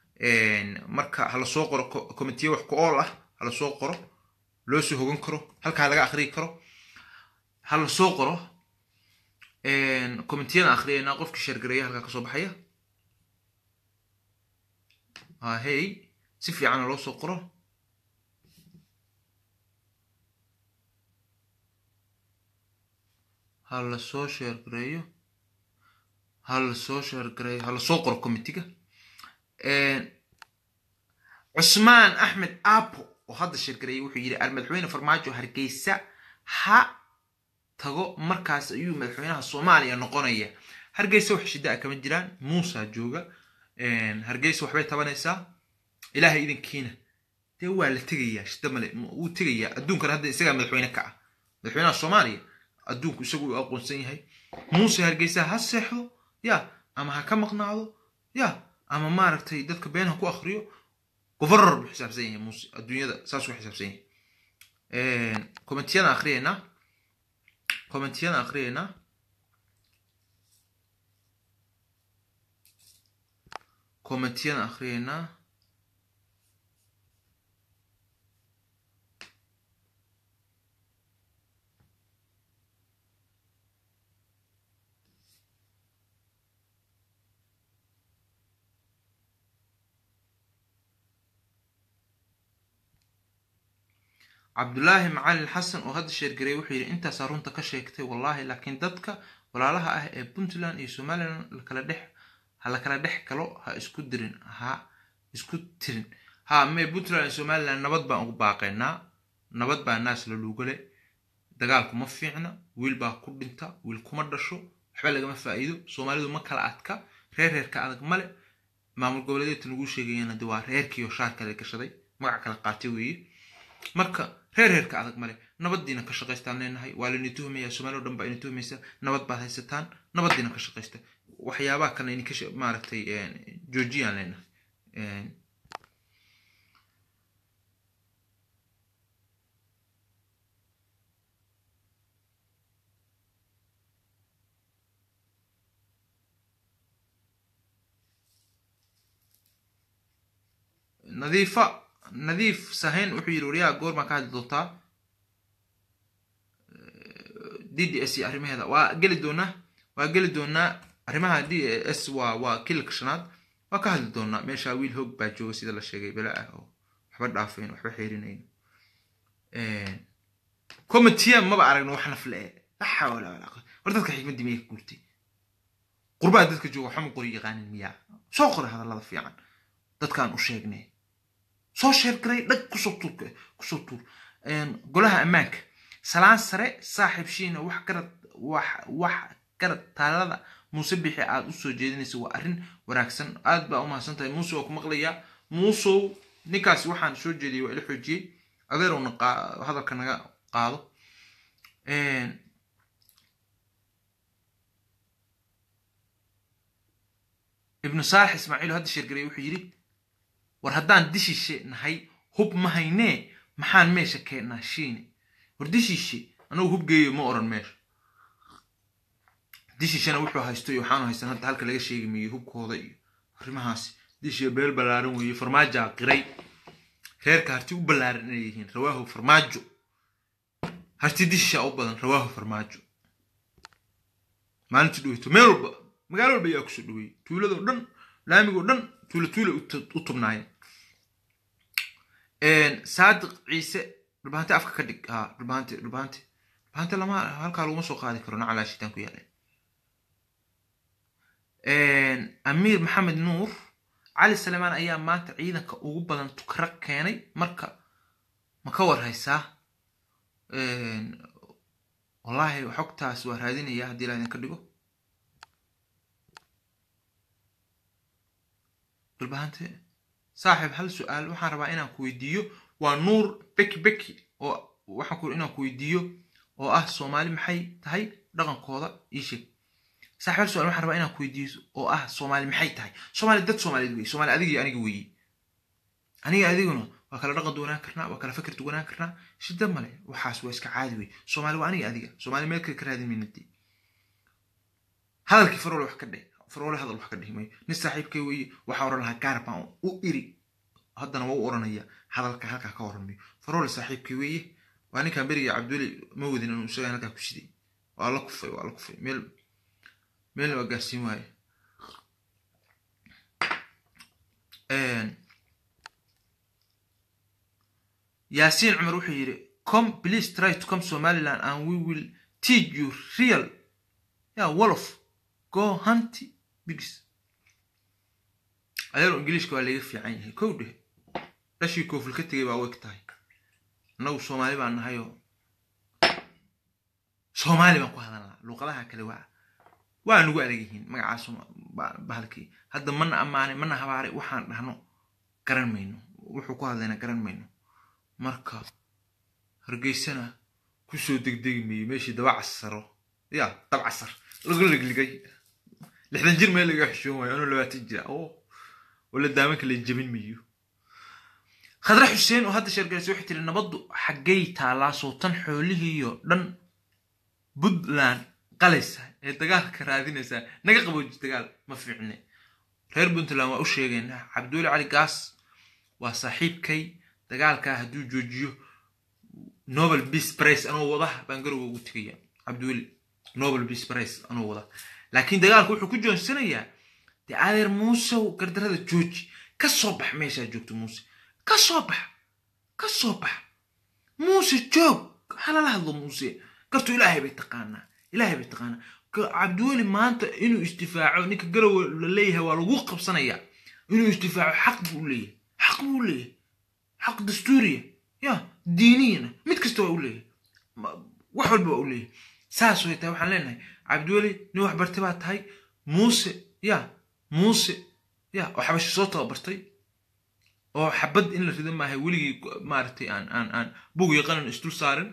marka ha lasoo qoro komitiye wax ku ool ah ha lasoo qoro loo soo hogan karo halkaa laga akhriyi karo ha lasoo qoro komitiyada akhriyayna qofkii sheergareeya halkaa kasoo baxaya hey si fiicana loo soo qoro ha lasoo sheergareeyo ha lasoo sheergareeyo ha lasoo qoro komitiga cusmaan axmed apo oo hadda sheergareeyay wuxuu yidhi almadaxweyne farmaajo hargeysa ha tago markaas ayuu madaxweynaha soomaaliya noqonaya hargeysa wax shida a kama jiraan muusa jooga hargeysa waxbay tabanaysaa ilaahay idinkiina dee waa la tegayaa shida male wuu tegayaa adduunkana hadda isagaa madaxweyne ka ah madaxweynaha soomaaliya adduunku isagu u aqoonsan yahay muuse hargeysa ha seexdo ya ama ha ka maqnaado ya ama maaragtay dadka been ha ku akriyo governar buu xisaabsan yahay muuse adduunyada saasuu xisaabsan yahay commentiyada akriyeynaa commentiyada akriyeynaa commentiyada akriyeynaa cabdulaahi macalin xasan oo hadda sheergareey wuxuu yidhi intaasaa runta ka sheegtay wallaahi laakiin dadka walaalaha ah ee puntland iyo somalilan lakala dhex ha lakala dhex galo ha isku dirin ha isku tirin ha mee puntland iyo somalilan nabad baan ugu baaqaynaa nabad baa naas la luugale dagaalku ma fiicna wiil baa ku dhinta wiil kuma dhasho waxba lagama faa'iido soomaalidu ma kala adka reer reerka adag male maamul goboleedeedta nagu sheegayana de waa reerkiioo shaar kale gashaday magac kala qaatay weeye marka reer reerka adag male nabadiina ka shaqaystaan leenahay waa laini tuhmaya somaali o dhan baa ini tuhmaysa nabad baad haysataan nabadiina ka shaqaysta waxyaabaha kalena ini ka maaragtay joojiyaan leenahay nadiifa nadiif sahayn wuxuu yidhi waryaha goor baan ka hadli doontaa d d s iyo arrimaheeda waa geli doonaa waa geli doonaa arrimaha d s waa waa kililka shanaad waa ka hadli doonaa meesha wiil hoog baa jooga sida la sheegay bela ah oo waxba dhaafayn waxba xeerinayn comitiya maba aragno wax nafle e la xawla walaa quwata war dadka xikmaddii miyay ka guurtay qurbaa dadka jooga waxama qori yaqaanin miyaa soo qora hadallada fiican dadkaan u sheegnay soo sheergaray dhag kusoo tuur kusoo tuur golaha ammaanka salaan sare saaxiib shiina wax garad wax wax garad taalada muuse bixi aad u soo jeedinaysa waa arrin wanaagsan aad baa u mahadsan tahay muuse waa ku maqlayaa muusow ninkaasi waxaan soo jeediyey waa ila xoojiyey adeerowna hadalka naga qaado ibnu saalax ismaaciil hadda sheergaray wuxuu yidhi war haddaan dishiishe nahay hub ma haynee maxaan meesha keennaa shiine war dishiishe anagu hub geeyo ma oran meesha dishiishana wuxuu haysto iyo waxaanu haysan hadda halka laga sheegi mayo hubkooda iyo arrimahaasi dishiya beel ballaaran weeye farmaajaa qiray reerka harti u ballaaran inay yihiin rawaahu farmaajo harti dishiisha u badan rawaahu farmaajo maalintii dhaweyto meel walba magaalo walba ayaa kusoo dhaweeyey tuuladoo dhan laamigoo dhan tuula tuula u tubnaayeen saadiq ciise dhulbahanti afka ka dhig ha dhulbahanti dhulbahanti dhulbahanti lama halkaa laguma soo qaadi karo nacalaa shitaan ku yaaleen amiir maxamed nuur cali salemaan ayaa maanta ciidanka ugu badan tukara keenay marka ma ka war haysaa wallaahi xogtaas waa raadinaya haddii la idinka dhigo dhulbahante saaxiib hal su-aal waxaan rabaa inaan ku weydiiyo waa nuur beki beki oo waxaan ku inaan ku weydiiyo oo ah soomaali maxay tahay dhaqankooda ii sheeg saaxiib hal su-aal waxaan rabaa inaan ku weydiiyo oo ah soomaali maxay tahay soomaali dad soomaaliyeed weye soomaali adiga iyo aniga weeye aniga adiguna waa kala dhaqan duwanaan karnaa waa kala fikir duwanaan karnaa shida male waxaas waa iska caadi weye soomaali waa aniga adiga soomaali meel kale ka raadin maynadii hadalkii farole wax ka dheh farole hadal wax ka dhihi mayo nin saaxiibkay weeye waxaa oran lahaa gaar baan u iri haddana waa u oranaya hadalka halkaa ka oran mayo farole saaxiibkay weeye waa ninkan beriga cabduli ma wadin inuu isaga halkaa ku shiday waa la kufay waa la kufay meel meelna waa gaarsiin waaye yaasiin cumar wuxuu yidhi come please try to come somaliland and we will teach you real yeah wolof go hunty bigis adeero ingiliishka waa laga fiican yahay kow dheh dhashii koofil ka tegay baa weg tahay annagu soomaali baan nahayoo soomaali baan ku hadalnaa luuqadaha kale waa waa nagu adag yihiin magacaas bahalkii hadda mana ammaanay mana habaaray waxaan dhahno garan mayno wuxuu ku hadlayna garan mayno marka hargeysana kusoo degdegi mayo meeshii daba casaro ya dab casar lagu ligligay lixdan jir meel laga xishoon waayo anuu labaatan jira oo wala daamanka la jebin mayo khadre xuseen oo hadda sheergalaysa waxay tiri nabaddu xaggay taalaa sootan xoolihiiyo dhan puntland qalaysa ee dagaalka raadinaysaa naga qabooji dagaal ma fiicne reer puntland waa u sheegaynaa cabdiweli cali gaas waa saaxiibkay dagaalkaa hadduu joojiyo nobel peace price anuu wada baan garowga ugu tegaya cabdiweli nobel peace price anuu wada laakiin dagaalku wuxuu ku joonsanayaa dee adeer muusew gardarada jooji ka soo bax meeshaa joogto muuse ka soo bax ka soo bax muuse joog halala hadlo muuse gartu ilaahay bay taqaanaa ilaahay bay taqaanaa cabdiweli maanta inuu isdifaaco ninka garowe la leeyahay waa lagu qabsanayaa inuu isdifaaco xaq buu leeyahay xaq buu leeyahay xaq dastuuriya ya diiniyana mid kasta waa u leeyahay wax walba waa u leeyahay saas way tahay waxaan leenahay cabdiweli nin wax bartay baa tahay muuse ya muuse ya oo xabashi soo tababartay oo xabad in la rido maahay weligii maaragtay aan aan aan bug iyo qanan isdul saarin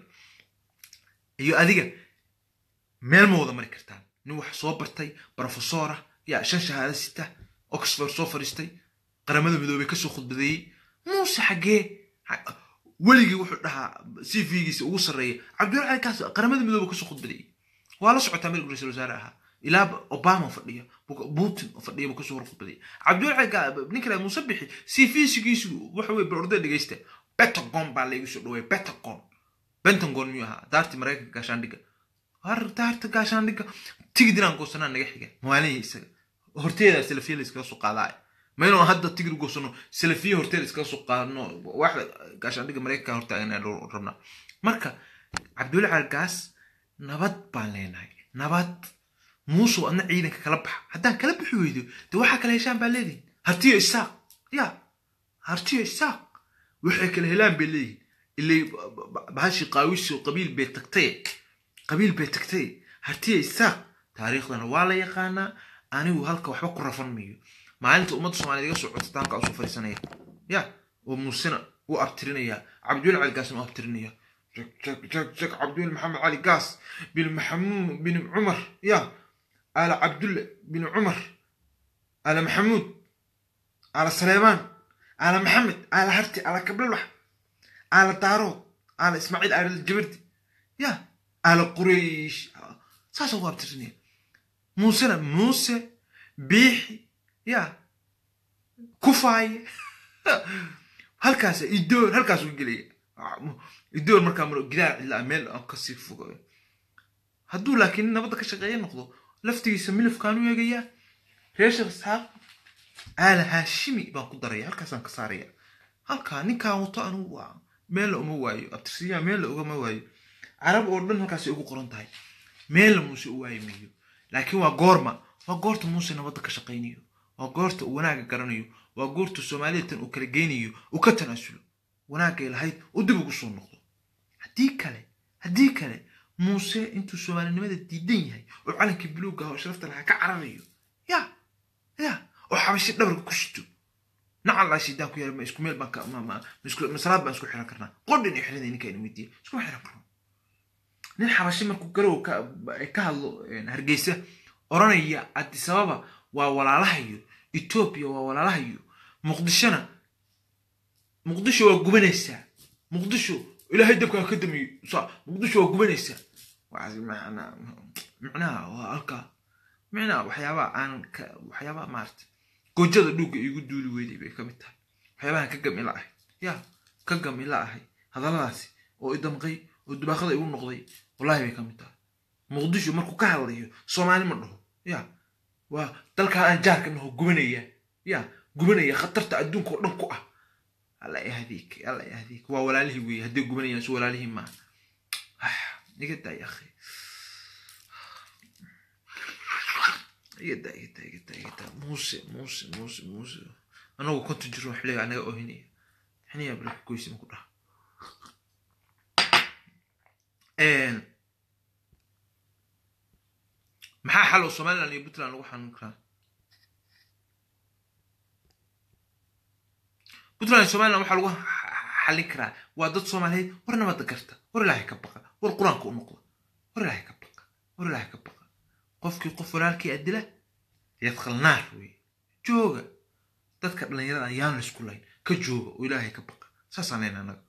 iyo adiga meel ma wada mari kartaan nin wax soo bartay brofesora ya shan shahaado sita oxford soo fadhiistay qaramada midoobey kasoo khudbadeeyey muuse xaggee weligii wuxuu dhahaa c v-giisa ugu sarreeya cabdiwali cali kaas qaramada midoobe kasoo khudbadeeyey waa la socotaa meel ra-isul wasaare ahaa ilaa obama fadhiya putin fadhiya buu kasoo hor khudbadeeyey cabdiwali cali ninka laha muuse bixi c v-sigiisu waxa weye barorda dhegeysta pentagon baa laygu soo dhaweeya pentagon pentagon miyuu ahaa daarti maraykanka gaashaandhigga har daarta gaashaandhigga tigid inaan goosanaa naga xiga maalihii isaga horteeda salafiya la iskaga soo qaadaa maynu hadda tigid goosano salafiya horteeda iskaga soo qaadno waxda gaashaandhigga maraykanka hortaagan rabnaa marka cabdiwali calgaas nabad baan leenahay nabad muusow adna ciidanka kala baxa haddaan kala bixi weydo de waxaa kala heshaan baa leedihin hartiyo isaaq ya hartiyo isaaq waxay kala helaan bay leeyihin ilay bahashi qaawisi qabiil bay tagtay qabiil bay tagtay hartiya isaaq taariikhdana waa la yaqaanaa anigu halka waxba ku rafan mayo maalinta ummadda soomaaliyed iga soo codsataan ka usoo fadhiisanaya ya oo muusena u abtirinaya cabdiweli cali gaasna u abtirinaya jag jag jag jag cabdiweli maxamed cali gaas bin maxamuud bin cumar ya ala cabdulle bin cumar ala maxamuud ala saleemaan ala maxamed ala harti ala kablalax ala daarood ala ismaaciil ala jabardi ya ala quraysh saasa ugu abtirinaya muusena muuse biixi ya kufaaye halkaas idoor halkaas u gelaya idoor markaa maro gidaar cidlaa meel aan kasii fogayo hadduu laakiin nabadda ka shaqeeya noqdo laftigiisa milifkaan u eegayaa reer sheekh isxaaq aala haashimi baan ku daraya halkaasaan ka saaraya halkaa ninkaan wato anugu waa meel la uma waayo abtirsiyaa meel la ugama waayo carab oo dhan halkaasay ugu qoran tahay meel la muuse u waayi mayo laakiin waa goorma waa goorta muuse nabadda ka shaqaynayo waa goorta uu wanaagga garanayo waa goorta soomaalida tan uu kala geynayo uu ka tanaasulo wanaagay lahayd uu dib ugu soo noqdo haddii kale haddii kale muuse intuu soomaalinimada diidan yahay oo calankii buluugga ah oo sharafta lahaa ka cararayo ya ya oo xabashi dhabarka ku shito nacallaa shidaan ku yaala ma isku meel baan ka ma ma masalaad baan isku xiran karnaa qodhin iyo xirinay ninka ina weydiiya iskuma xiran karno nin xabashi markuu garow ka ka hadlo hargeysa oranaya adisababa waa walaalahayo etoobiya waa walaalahayo muqdishona muqdisho waa gubanaysaa muqdisho ilaahay dabkaa ka damiyo sa muqdisho waa gubanaysaa micnaha waa halkaa micnaha waxyaabaha aanan ka waxyaabaha maarata goojada dhuugga iigu duuli weyday bay ka mid tahay waxyaabahan ka gam ila ahay ya ka gam ila ahay hadalladaasi oo idamqay oo dubaaqada igu noqday wallahi bay ka mid tahay muqdisho markuu ka hadlayo soomaali ma dhaho ya waa dalkaa aan jaarka naho gubanaya ya gubanaya khatarta adduunka oo dhan ku ah alla yahdiik alla yahdiik waa walaalihii weeye hadday gubanayaan su walaalihii maaha iga daa ya akhi iga daa iga daa iga daa iga daa muuse muuse muuse muuse anagu konton jiro xilliga anaga ohinaya xiniya baraka goysi maku dhaha maxaa xal oo somaliland iyo puntland lagu xanuun karaa puntland iyo somaliland waxaa lagu xallin karaa waa dad soomaaliyeed war nabadda garta war ilaahay ka baqa war qur-aanka u noqda war ilaahay ka baqa war ilaahay ka baqa qofkii qof walaalkii adila yadkhal naar weye jooga dadka dhallinyarada ayaan laysku layn ka jooga oo ilaahay ka baqa saasaan leyna anaga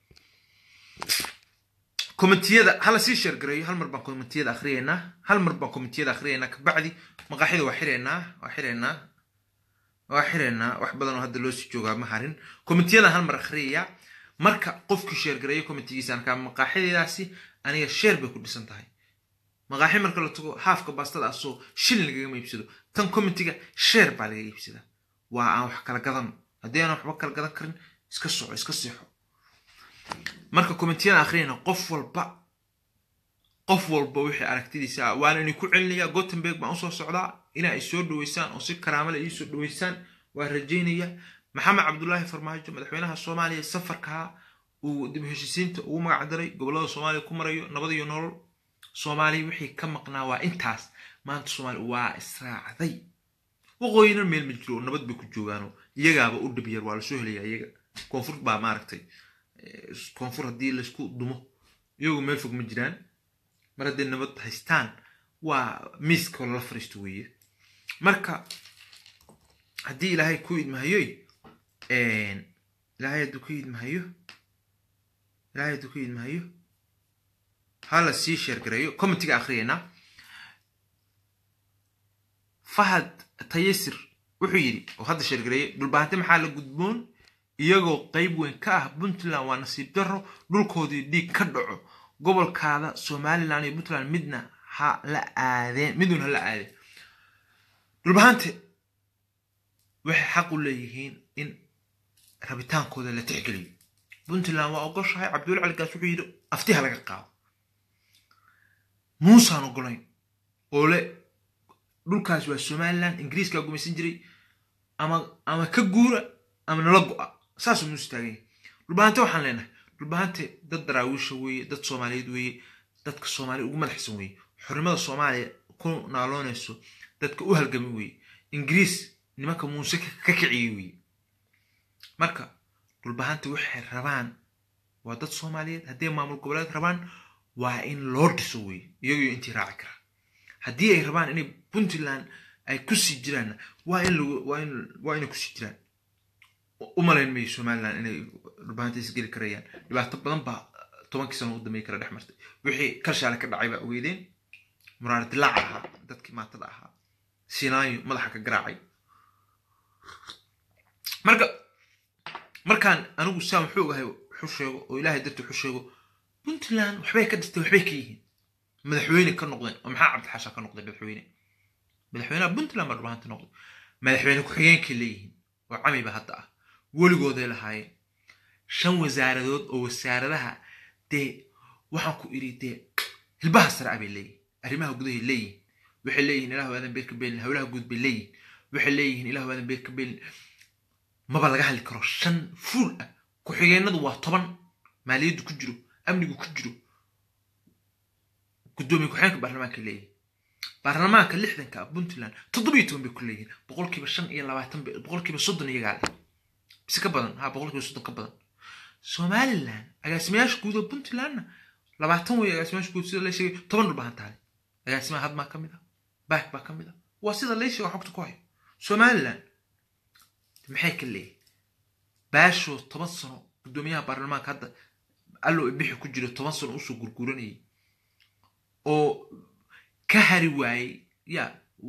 komitiyada hala sii sheergareeyo hal mar baan komitiyada akhriyeynaa hal mar baan komitiyada akhriyeynaa kabacdi maqaaxida waa xireynaa waa xireynaa waa xireynaa wax badan oo hadda loo sii joogaa ma harin komitiyada hal mar akhriyayaa marka qofkii sheergareeyo komitigiisa arkaa maqaaxideedaasi aniga sheer bay ku dhisan tahay maqaaxi marka la tago haafka baastada asoo shilin lagagama iibsado tan komitiga sheer baa laga iibsadaa waa aan wax kala gadan haddii aan waxba kala gadan karin iska soco iska seexo marka komitiyada akhriyayna qof walba qof walba wixii aragtidiisa ah waana idinku celinayaa gothenburg baan usoo socdaa inaa ay soo dhaweysaan oo si karaamale ii soo dhaweysaan waa rajaynaya maxamed cabdulaahi farmaajo madaxweynaha soomaaliya safarkaa uu dib heshisiinta ugu magac daray gobollada soomaaliya ku marayo nabad iyo nolol soomaaliya wixii ka maqnaa waa intaas maanta soomaaliya waa israacday waqooyina meel ma jiro oo nabad bay ku joogaanoo iyagaaba u dhib yar waa lasoo helayaa iyaga koonfur baa maaragtay koonfur haddii laysku dumo iyagu meel fog ma jiraan mar hadday nabad haystaan waa miiska lala fariisto weeye marka haddii ilaahay ku idmahayoy ilaahay hadduu ku idmahayo ilaahay hadduu ku idmahayo hala sii sheergareeyo commentiga akhriyaynaa fahad tayasir wuxuu yidhi oo hadda sheergareeyay dhulbaahante maxaa la gudboon iyagoo qayb weyn ka ah puntland waa nasiib darro dhulkoodii dhiig ka dhaco gobolkaada somalilan iyo puntland midna ha la aadeen midun ha la aadeen dhulbahante waxay xaq u leeyihiin in rabitaankooda la tixgeliyo puntland waa ogoshahay cabdulla caligaas wuxuu yidhi aftiha laga qaado muusaan ogolayn oo le dhulkaas waa somalilan ingiriiskaa gumaysan jiray ama ama ka guura ama nala go-a saasuu muuse taagan yahay dhulbahante waxaan leenahay dhulbahante dad daraawiisha weeye dad soomaaliyeed weeye dadka soomaaliya ugu madaxsan weeye xornimada soomaaliya ku naaloonayso dadka u halgami weeye ingiriis nimanka muuse ka kiciyey weeye marka dhulbahante waxay rabaan waa dad soomaaliyeed hadday maamul goboleed rabaan waa in loo dhiso weeye iyagiyo intii raaci karaa haddii ay rabaan inay puntland ay kusii jiraanna waa in waa inay kusii jiraan u malayn mayo somalilan inay dhulbahanta isgeli karayaan dhibaato badan baa tobankii sano u dambeey kala dhex martay wixii kalshaale ka dhacay baa ogeydeen muraar dilaaca ahaa dadkii maatada ahaa sinaayo madaxa ka garaacay marka markaan anigu saan wuxuu ogahay wuxu sheego oo ilaahay dartii wuxu sheego puntland waxbay ka dhistay waxbay ka yihiin madaxweyne ka noqdeen oo maxaa cabdixaasha ka noqday madaxweyne madaxweynaha puntland baa dhulbahanta noqday madaxweyne ku-xigeenkay leeyihiin oo camiba hadda ah weligooday lahaayeen shan wasaaradood oo wasaaradaha dee waxaan ku idhi dee hilbaha sare ah bay leeyihin arrimaha gudahay leeyihin waxay leeyihin ilahu aadan beer ka beelin howlaha guud bay leeyihin waxay leeyihin ilahu aadan beer ka beelin maba laga hadli karo shan fuul ah ku-xigeenadu waa toban maaliyaddu ku jiro amnigu ku jiro gudoomiye ku-xigeenka baarlamaanka leeyihin baarlamaanka lixdanka ah puntland toddobiyo toban bay ku leeyihin boqolkiiba shan iyo labaatan boqolkiiba soddon iyagaa leh bise ka badan ha boqolkiiba soddon ka badan somalilan agaasimayaasha guud oo puntlandna labaatan wey agaasimayaasha guud sida la sheegay toban dhulbahan taale agaasimaha hadmaa ka mid ah baak baa ka mid ah waa sida lay sheega xogta ku hayo somalilan maxay ka leeyihin baashoo toban sano guddoomiyaha baarlamaanka hadda allow ibixi ku jiro toban sano usoo gurguranayay oo ka hari waayey ya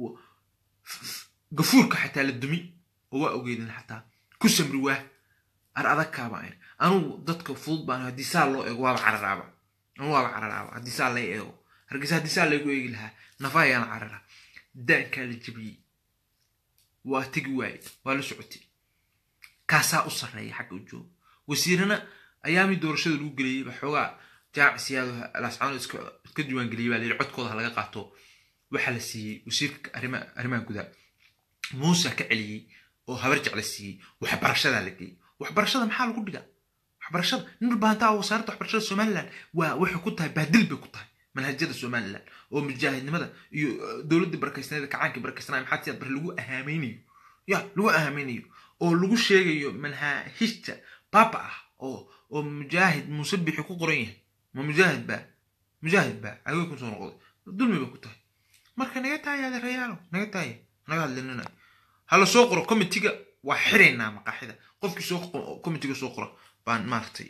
gafuurka xataa la dumi oo waa ogeydin xataa ku samri waa ar adagkaaba ayn anugu dadka fudud baan haddii saa loo eego waaba cararaaba anu waaba cararaaba haddii saa lay eego hargeysa haddii saa laygu eegi lahaa nafa ayaan cararaa daankaa la jebiyey waa tegi waaye waa la socotay kaasaa u sarreeya xagga u jooga wasiirana ayaamii doorashada lagu geliyey ba xoogaa jaamicsiyaado lascaano iska diiwaangeliyey baa layidhi codkooda ha laga qaato waxaa la siiyey wasiirka arrimaha gudaha muusa ka celiyey oo habar jecla siiyey waxbarashadaa la geeyey waxbarashada maxaa lagu dhigaa waxbarashada nin dhulbahantaa wasaaradda waxbarashada somaliland waa waxay ku tahay baadil bay ku tahay manhajyada somaliland oo mujaahidnimada iyo dowladda barakaysnayd kacaankii barakaysnaa maxaa tiyaad bar lagu ahaameynayo ya lagu ahaameynayo oo lagu sheegayo manhahijta baaba ah oo oo mujaahid muuse bixi ku qoran yahay ma mujaahid baa mujaahid baa agee ku soo noqday dulmi bay ku tahay marka naga taaya adeerayaalo naga taaya naga hadlinina hala soo qoro committiga waa xiraynaa maqaaxida qofkii soo committiga soo qora baan maaragtay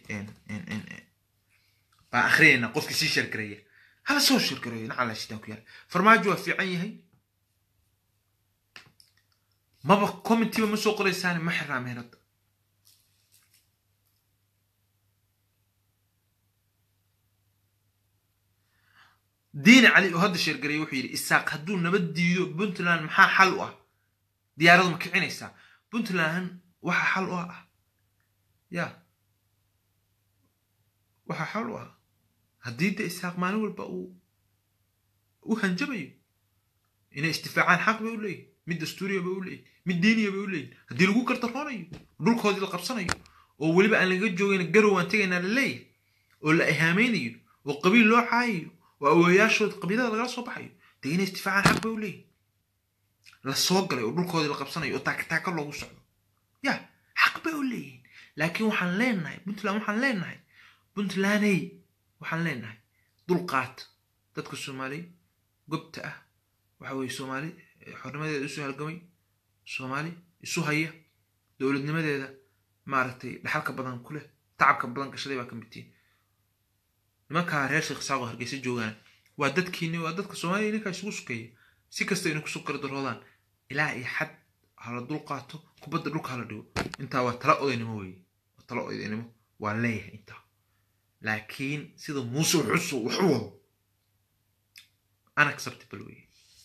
baan akhriyaynaa qofkii sii sheergareeya hala soo sheergareeya nacala shitaan ku yaala farmaajo waa fiican yahay maba committiba ma soo qoraysaani ma xirnaa meherada diini cali oo hadda sheergareeye wuxuu yidhi isaaq hadduu nabad diido puntland maxaa xal u ah diyaaradu ma kicinaysaa puntland waxa xal u ah ya waxa xal u ah haddii de isaaq maalin walba uu u hanjabayo inay istifaacaan xaq bay u leeyihin mid dastuuriya bay u leeyihin mid diiniya bay u leeyihin haddii lagu gardaroonayo dhulkoodii la qabsanayo oo weliba aan laga joogayna garow aan tegaynaa la leeyahay oo la ihaamaynayo oo qabiil loo caayayo oo awoyaashood qabiilada lagala soo baxayo dee inay istifaacaan xaq bay u leeyihin la soo galay oo dhulkoodii la qabsanayo oo taakataaka loogu socdo ya xaq bay u leeyihiin laakiin waxaan leenahay puntland waxaan leenahay puntlandey waxaan leenahay dulqaat dadka soomaali gobta ah waxa weye soomaali xornimadeeda isu halgamay soomaali isu haya dowladnimadeeda maaragtay dhaxalka badan ku leh tacabka badan gashaday baa ka midtiin nimankaa reer sheekh saaqo hargeysa joogaan waa dadkiini waa dadka soomaaliya ninkaa isugu sukeeya si kasta inay kusoo gardaroodaan ilaa iyo xad hala dul qaato kubadda dhulka hala dhigo intaa waa tala odaynimo weeye waa tala odaynimo waa leeyahay intaa laakiin sida muuse xusu wax u wado unacceptable weeye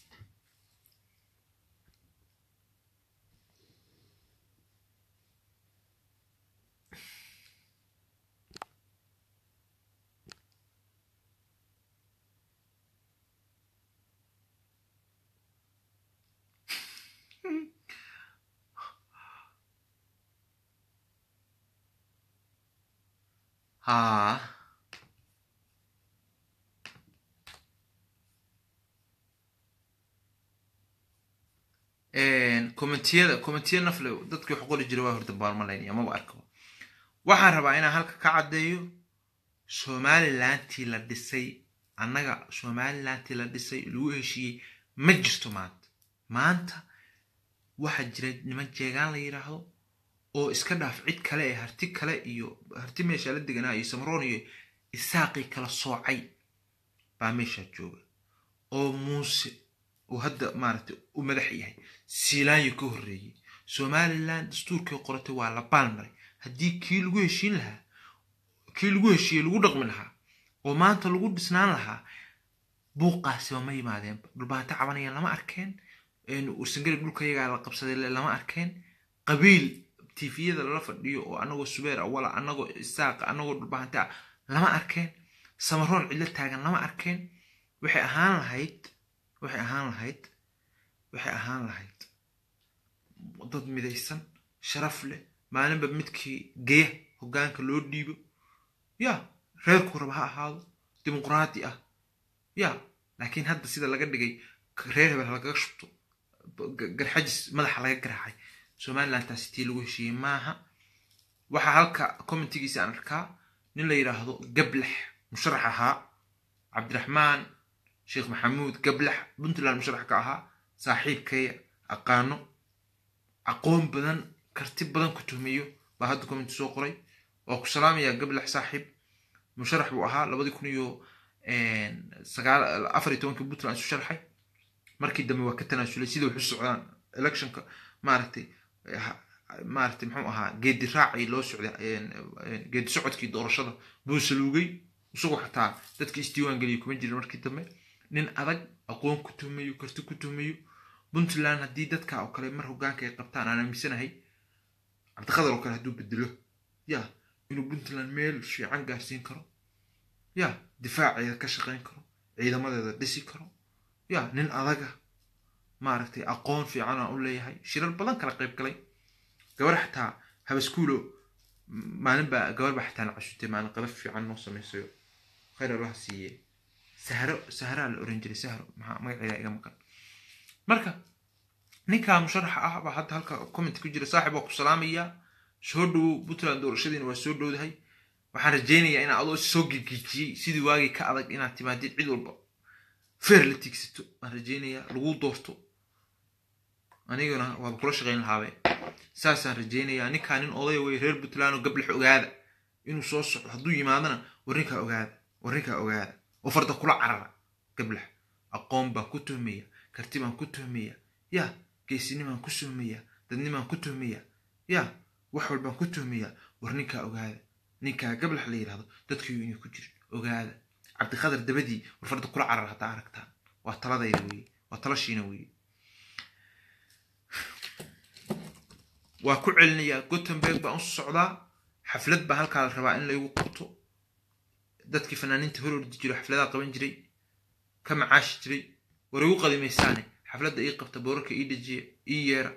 haa commentiyada commentiya nafle dadkii wax qori jira waa horta baalmalaynaya maba arkaba waxaan rabaa inaan halka ka caddeeyo somalilantii la dhisay annaga somalilantii la dhisay lagu heshiiyey ma jirto maanta maanta waxaa jira niman jeegaan la yidhaahdo oo iska dhaaf cid kale ee harti kale iyo harti meesha la deganaa iyo samaroon iyo isaaqii kala soocay baa meeshaa jooga oo muuse uu hadda maaragtay u madax yahay siilaanyo ka horreeyey somalilan dastuurkii qoratay waa la baalmaray haddii kii lagu heshiin lahaa kii lagu heshiiyey lagu dhaqmi lahaa oo maanta lagu dhisnaan lahaa buuqaasiba ma yimaadeenba dhulbaanta cabanaya lama arkeen sangari dhulka yagaa la qabsaday lama arkeen qabiil tifiyada lala fadhiyo oo anagoo subeer awala anagoo isaaqa anagoo dhulbahanta ah lama arkeen samaroon cidlo taagan lama arkeen waxay ahaan lahayd waxay ahaan lahayd waxay ahaan lahayd dad midaysan sharaf leh maalinba midkii geya hoggaanka loo dhiibo ya reerku raba ha ahaado dimuqraadi ah ya laakiin hadda sida laga dhigay reer hebel lagaga shubto garxajis madaxa laga garaacay somaliland taasi tii lagu heshiiyey maaha waxaa halka commentigiisa aan arkaa nin la yidhaahdo gablax musharax ahaa cabdiraxmaan sheekh maxamuud gablax puntland musharax ka ahaa saaxiibkaya aqaano aqoon badan karti badan ku tuhmiyo baa hadda commenti soo qoray waa ku salaamayaa gablax saaxiib musharax buu ahaa labadii kun iyo afar iyo tobankii puntland isu sharxay markii dambe waa ka tanaasulay sida waxu socdaan electionka maaragtay maaragtay muxuu ahaa geedi raacii loo socday geedi socodkii doorashada buu saluugay isagoo xataa dadkii isdiiwaan geliyay kuma jirin markii dambe nin adag aqoon ku tuhmayo karti ku tuhmayo puntland haddii dadka oo kale mar hoggaanka ay qabtaan aan aaminsanahay cabdiqadar oo kale hadduu bedelo ya inuu puntland meel fiican gaarsiin karo ya difaaceeda ka shaqayn karo ciidamadeeda dhisi karo ya nin adaga maaragtay aqoon fiican aan u leeyahay shirar badan kala qayb galay gabar xataa habaskuulo maalin baa gabar baa xataa na cashutay maalin qadaf fiican noo samaysayo khayr allaha siiye sahro sahraa la oran jiray sahro maxaa magaceeda iga maqan marka ninkaa musharaxa ah baa hadda halka comment ku jira saaxib waa ku salaamayaa soo dhowow puntland doorashadiina waa soo dhowdahay waxaan rajaynayaa inaad adoo soo gigiijiyey sidii waagii ka adag inaad timaadid cid walba feer la tiigsato waan rajaynayaa lagu doorto aniguna waaba kula shaqayn lahaabe saasaan rajaynayaa ninkaa nin odaya wey reer puntland oo gablex ogaada inuu soo socdo hadduu yimaadana warrinkaa ogaada warrinkaa ogaada oo farda kula carara gablex aqoon baan ku tuhmaya karti baan ku tuhmaya ya geesinimaan ku tuhmaya dadnimaan ku tuhmaya ya wax walbaan ku tuhmaya war ninkaa ogaada ninkaa gablex la yidhahdo dadkiiyu inay ku jirin ogaada cabdiqadar dabadii war farda kula carar haddaa aragtaan waa taladayda weye waa talashiina weye waa ku celinayaa gottenberg baan u socdaa xaflad baa halkaa la rabaa in laygu qabto dadkii fanaaniinta hor ordi jiro xafladaha qaban jiray ka macaashi jiray war igu qadimaysaane xafladda ii qabta boorarka ii dejiya ii yeera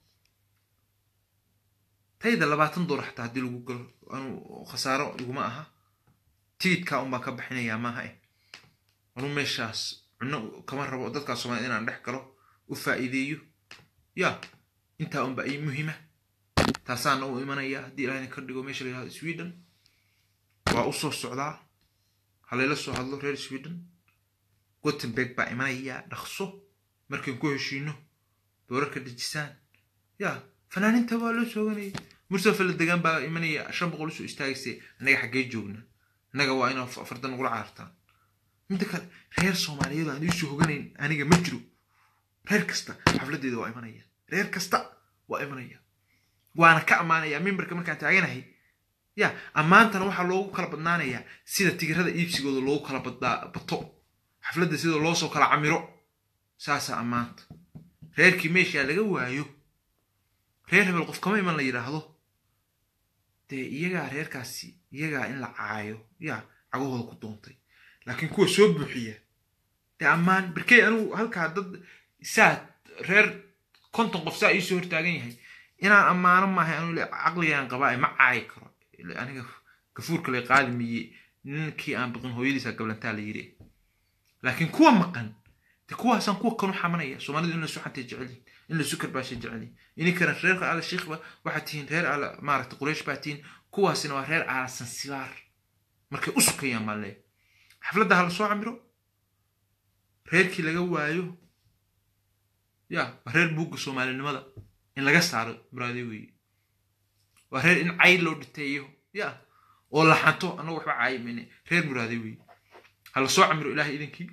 tayda labaatan doolar xataa haddii lagu galo anuu khasaaro iguma aha tigidkaa un baan ka bixinayaa maaha eh anuu meeshaas cunno kama rabo dadkaa soomaaliyed inaan dhex galo u faa'iideeyo ya intaa unba ii muhiima taasaana u imanaya haddii ilahayna ka dhigo meesha la yihahdo sweden waa u soo socdaa halayla soo hadlo reer sweden gottenberg baa imanaya dhaqso markayn ku heshiino boorarka dejisaan ya fanaaninta waa loo sooganaya mursafa la degaan baa imanaya shan boqol usoo istaagayse annaga xaggee joogna annaga waa inaa fardan nagula caartaan midda kale reer soomaaliyeed aan iisoo hoganayn aniga ma jiro reer kasta xafladeeda waa imanaya reer kasta waa imanaya waana ka ammaanaya mimbarka markaan taaganahay ya ammaantana waxaa loogu kala badnaanayaa sida tigirada iibsigooda loogu kala bato xafladda sida loosoo kala camiro saasaa ammaanta reerkii meeshaa laga waayo reer hebel qof kama iman la yidhaahdo dee iyagaa reerkaasi iyagaa in la caayo yaa cagahooda ku doontay laakiin kuwa soo buuxiya dee ammaan berkey anugu halkaa dad saa reer konton qof saa iisoo hortaagan yahay inaan ammaano maahay anu caqligaan qabaa ma caayi karo aniga gafuurka lay qaadi miye ninkii aan biqin hooyadiisa gablantaa la yiri laakiin kuwa maqan de kuwaasaan kuwa kanu xamanaya soomaalidu in lasu xantay jecelyihin in lasu karbaashay jecelyihin ininkana reerka ala shiikhba waxaad tihiin reer ala maaragta quraysh baa tihiin kuwaasina waa reer ala sansibaar markay u sukayaan baan leeya xafladda ha la soo camiro reerkii laga waayo ya waa reer buugga soomaalinimada in laga saaro muraade weeye waa reer in cay loo dhiteeyo ya oo la xanto annagu waxba caayi mayne reer muraade weeye ha la soo camiro ilaahay idinkii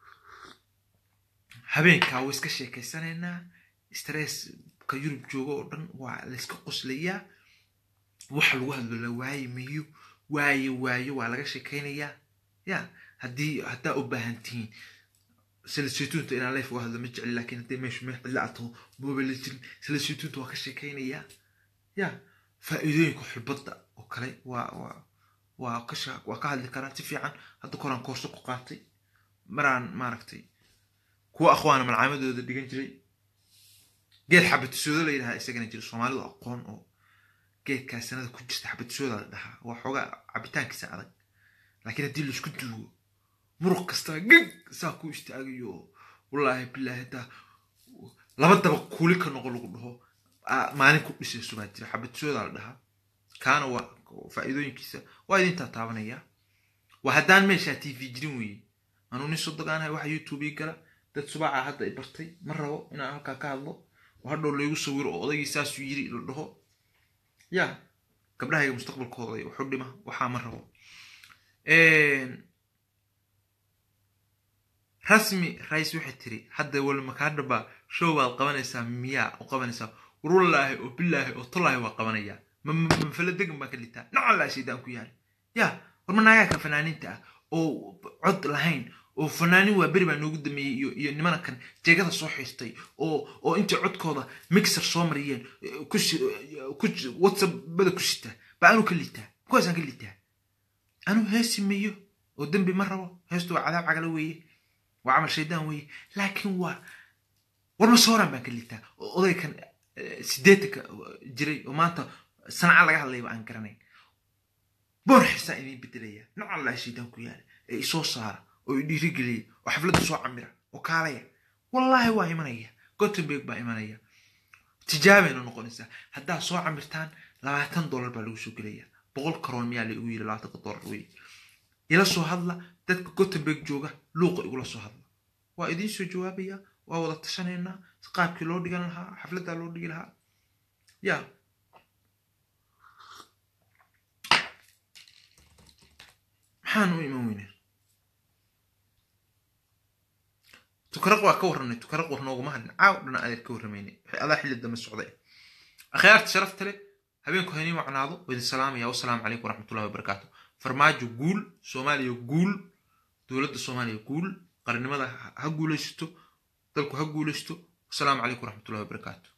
habeenkaa waa iska sheekaysanaynaa stresska yurub joogo oo dhan waa layska qoslayaa waxa lagu hadlo la waayi mayo waaye waayo waa laga sheekaynayaa ya haddii haddaa u baahan tihiin salasituunta inaan leef uga hadlo ma jecli laakiin haddii meeshu meel cidla ato mooba la jirin salasituunta waa ka sheekaynayaa ya faa'iidooyinka xulbadda oo kale waa waa waa ka waa ka hadli karaa si fiican hadda koraan koorso ku qaatay maraan maaragtay kuwa aqwaana malcaamadooda dhigan jiray geed xabatisooda la yidhaha isagana jira soomaalidu aqoon oo geedkaa sanada ku jirta xabatisooda la dhahaa waa xoogaa cabitaankiisa adag laakiin haddii laisku duugo muruq kastaa gig saa ku istaagayo wallaahi bilaahi haddaa laba daba kuuli ka noqo lagu dhaho maalin ku dhisayso baa jira xabatisooda la dhahaa kaana waa faa'iidooyinkiisa waa idintaa taabanaya waa haddaan meeshaa t v jirin weeye anuu nin sodogaanahay waxa youtube ii gala dad subaaca hadda i bartay ma rabo inaan halkaa ka hadlo oo hadhow laygu sawiro oo odaygii saasuu yiri la dhaho ya gabdhahayga mustaqbalkooda waxu dhima waxaa ma rabo rasmi rais waxay tiri hadda wal makaadhaba show baad qabanaysaa miyaa u qabanaysaa warwallaahi oo bilaahi oo tolaahi waa qabanayaa mafala degan baa ka litaa nacallaa shaydaan ku yaala ya war ma naagaaka fanaaniinta ah oo cod lahayn oo fanaanin waa beri baa noogu dameeyey iyo iyo nimana kan jeegada soo xiistay oo oo intay codkooda mixer soo mariyeen whatsappbada ku sita baa anuu ka liitaa kuwaasaan ka liitaa anuu heesi meeyo oo dembi ma rabo heestu waa cadaab cagala weeye waa camal shaydaan weeye laakiin waa war ma sooraan baan ka liitaa oo odaykan sideetanka jiray oo maanta sanca laga hadlayba aan garanayn boor xisaan idiin bedelaya nocallaa shaydaan ku yaala ee isoo saara oo i dhiirigeliya oo xafladda soo camira oo kaalaya wallaahi waa imanaya gottenberg baa imanaya tijaabayna noqonaysaa haddaad soo camirtaan labaatan dollar baa lagu soo gelaya boqol karoon miyaa la igu yiri labaatanka doolar wey ila soo hadla dadka gothenburg jooga luuqa igula soo hadla waa idiin soo jawaabaya waa wada tashanaynaa qaabkii loo dhigan lahaa xafladdaa loo dhigi lahaa ya maxaan u iman weynaa tukaraq waa ka warranay tukaraq war nooguma hadlin caaw dhana adeer ka warramaynay waxay adaa xilli dambe socday akhyaarta sharafta leh habeenku haynii macnaado waa idin salaamaya wasalaamu calaykum waraxmatullahi wabarakaatu farmaajo guul soomaaliya guul dowladda soomaaliya guul qarannimada ha guulaysato dalku ha guulaysto wasalaamu calaykum waraxmatullahi wabarakaatu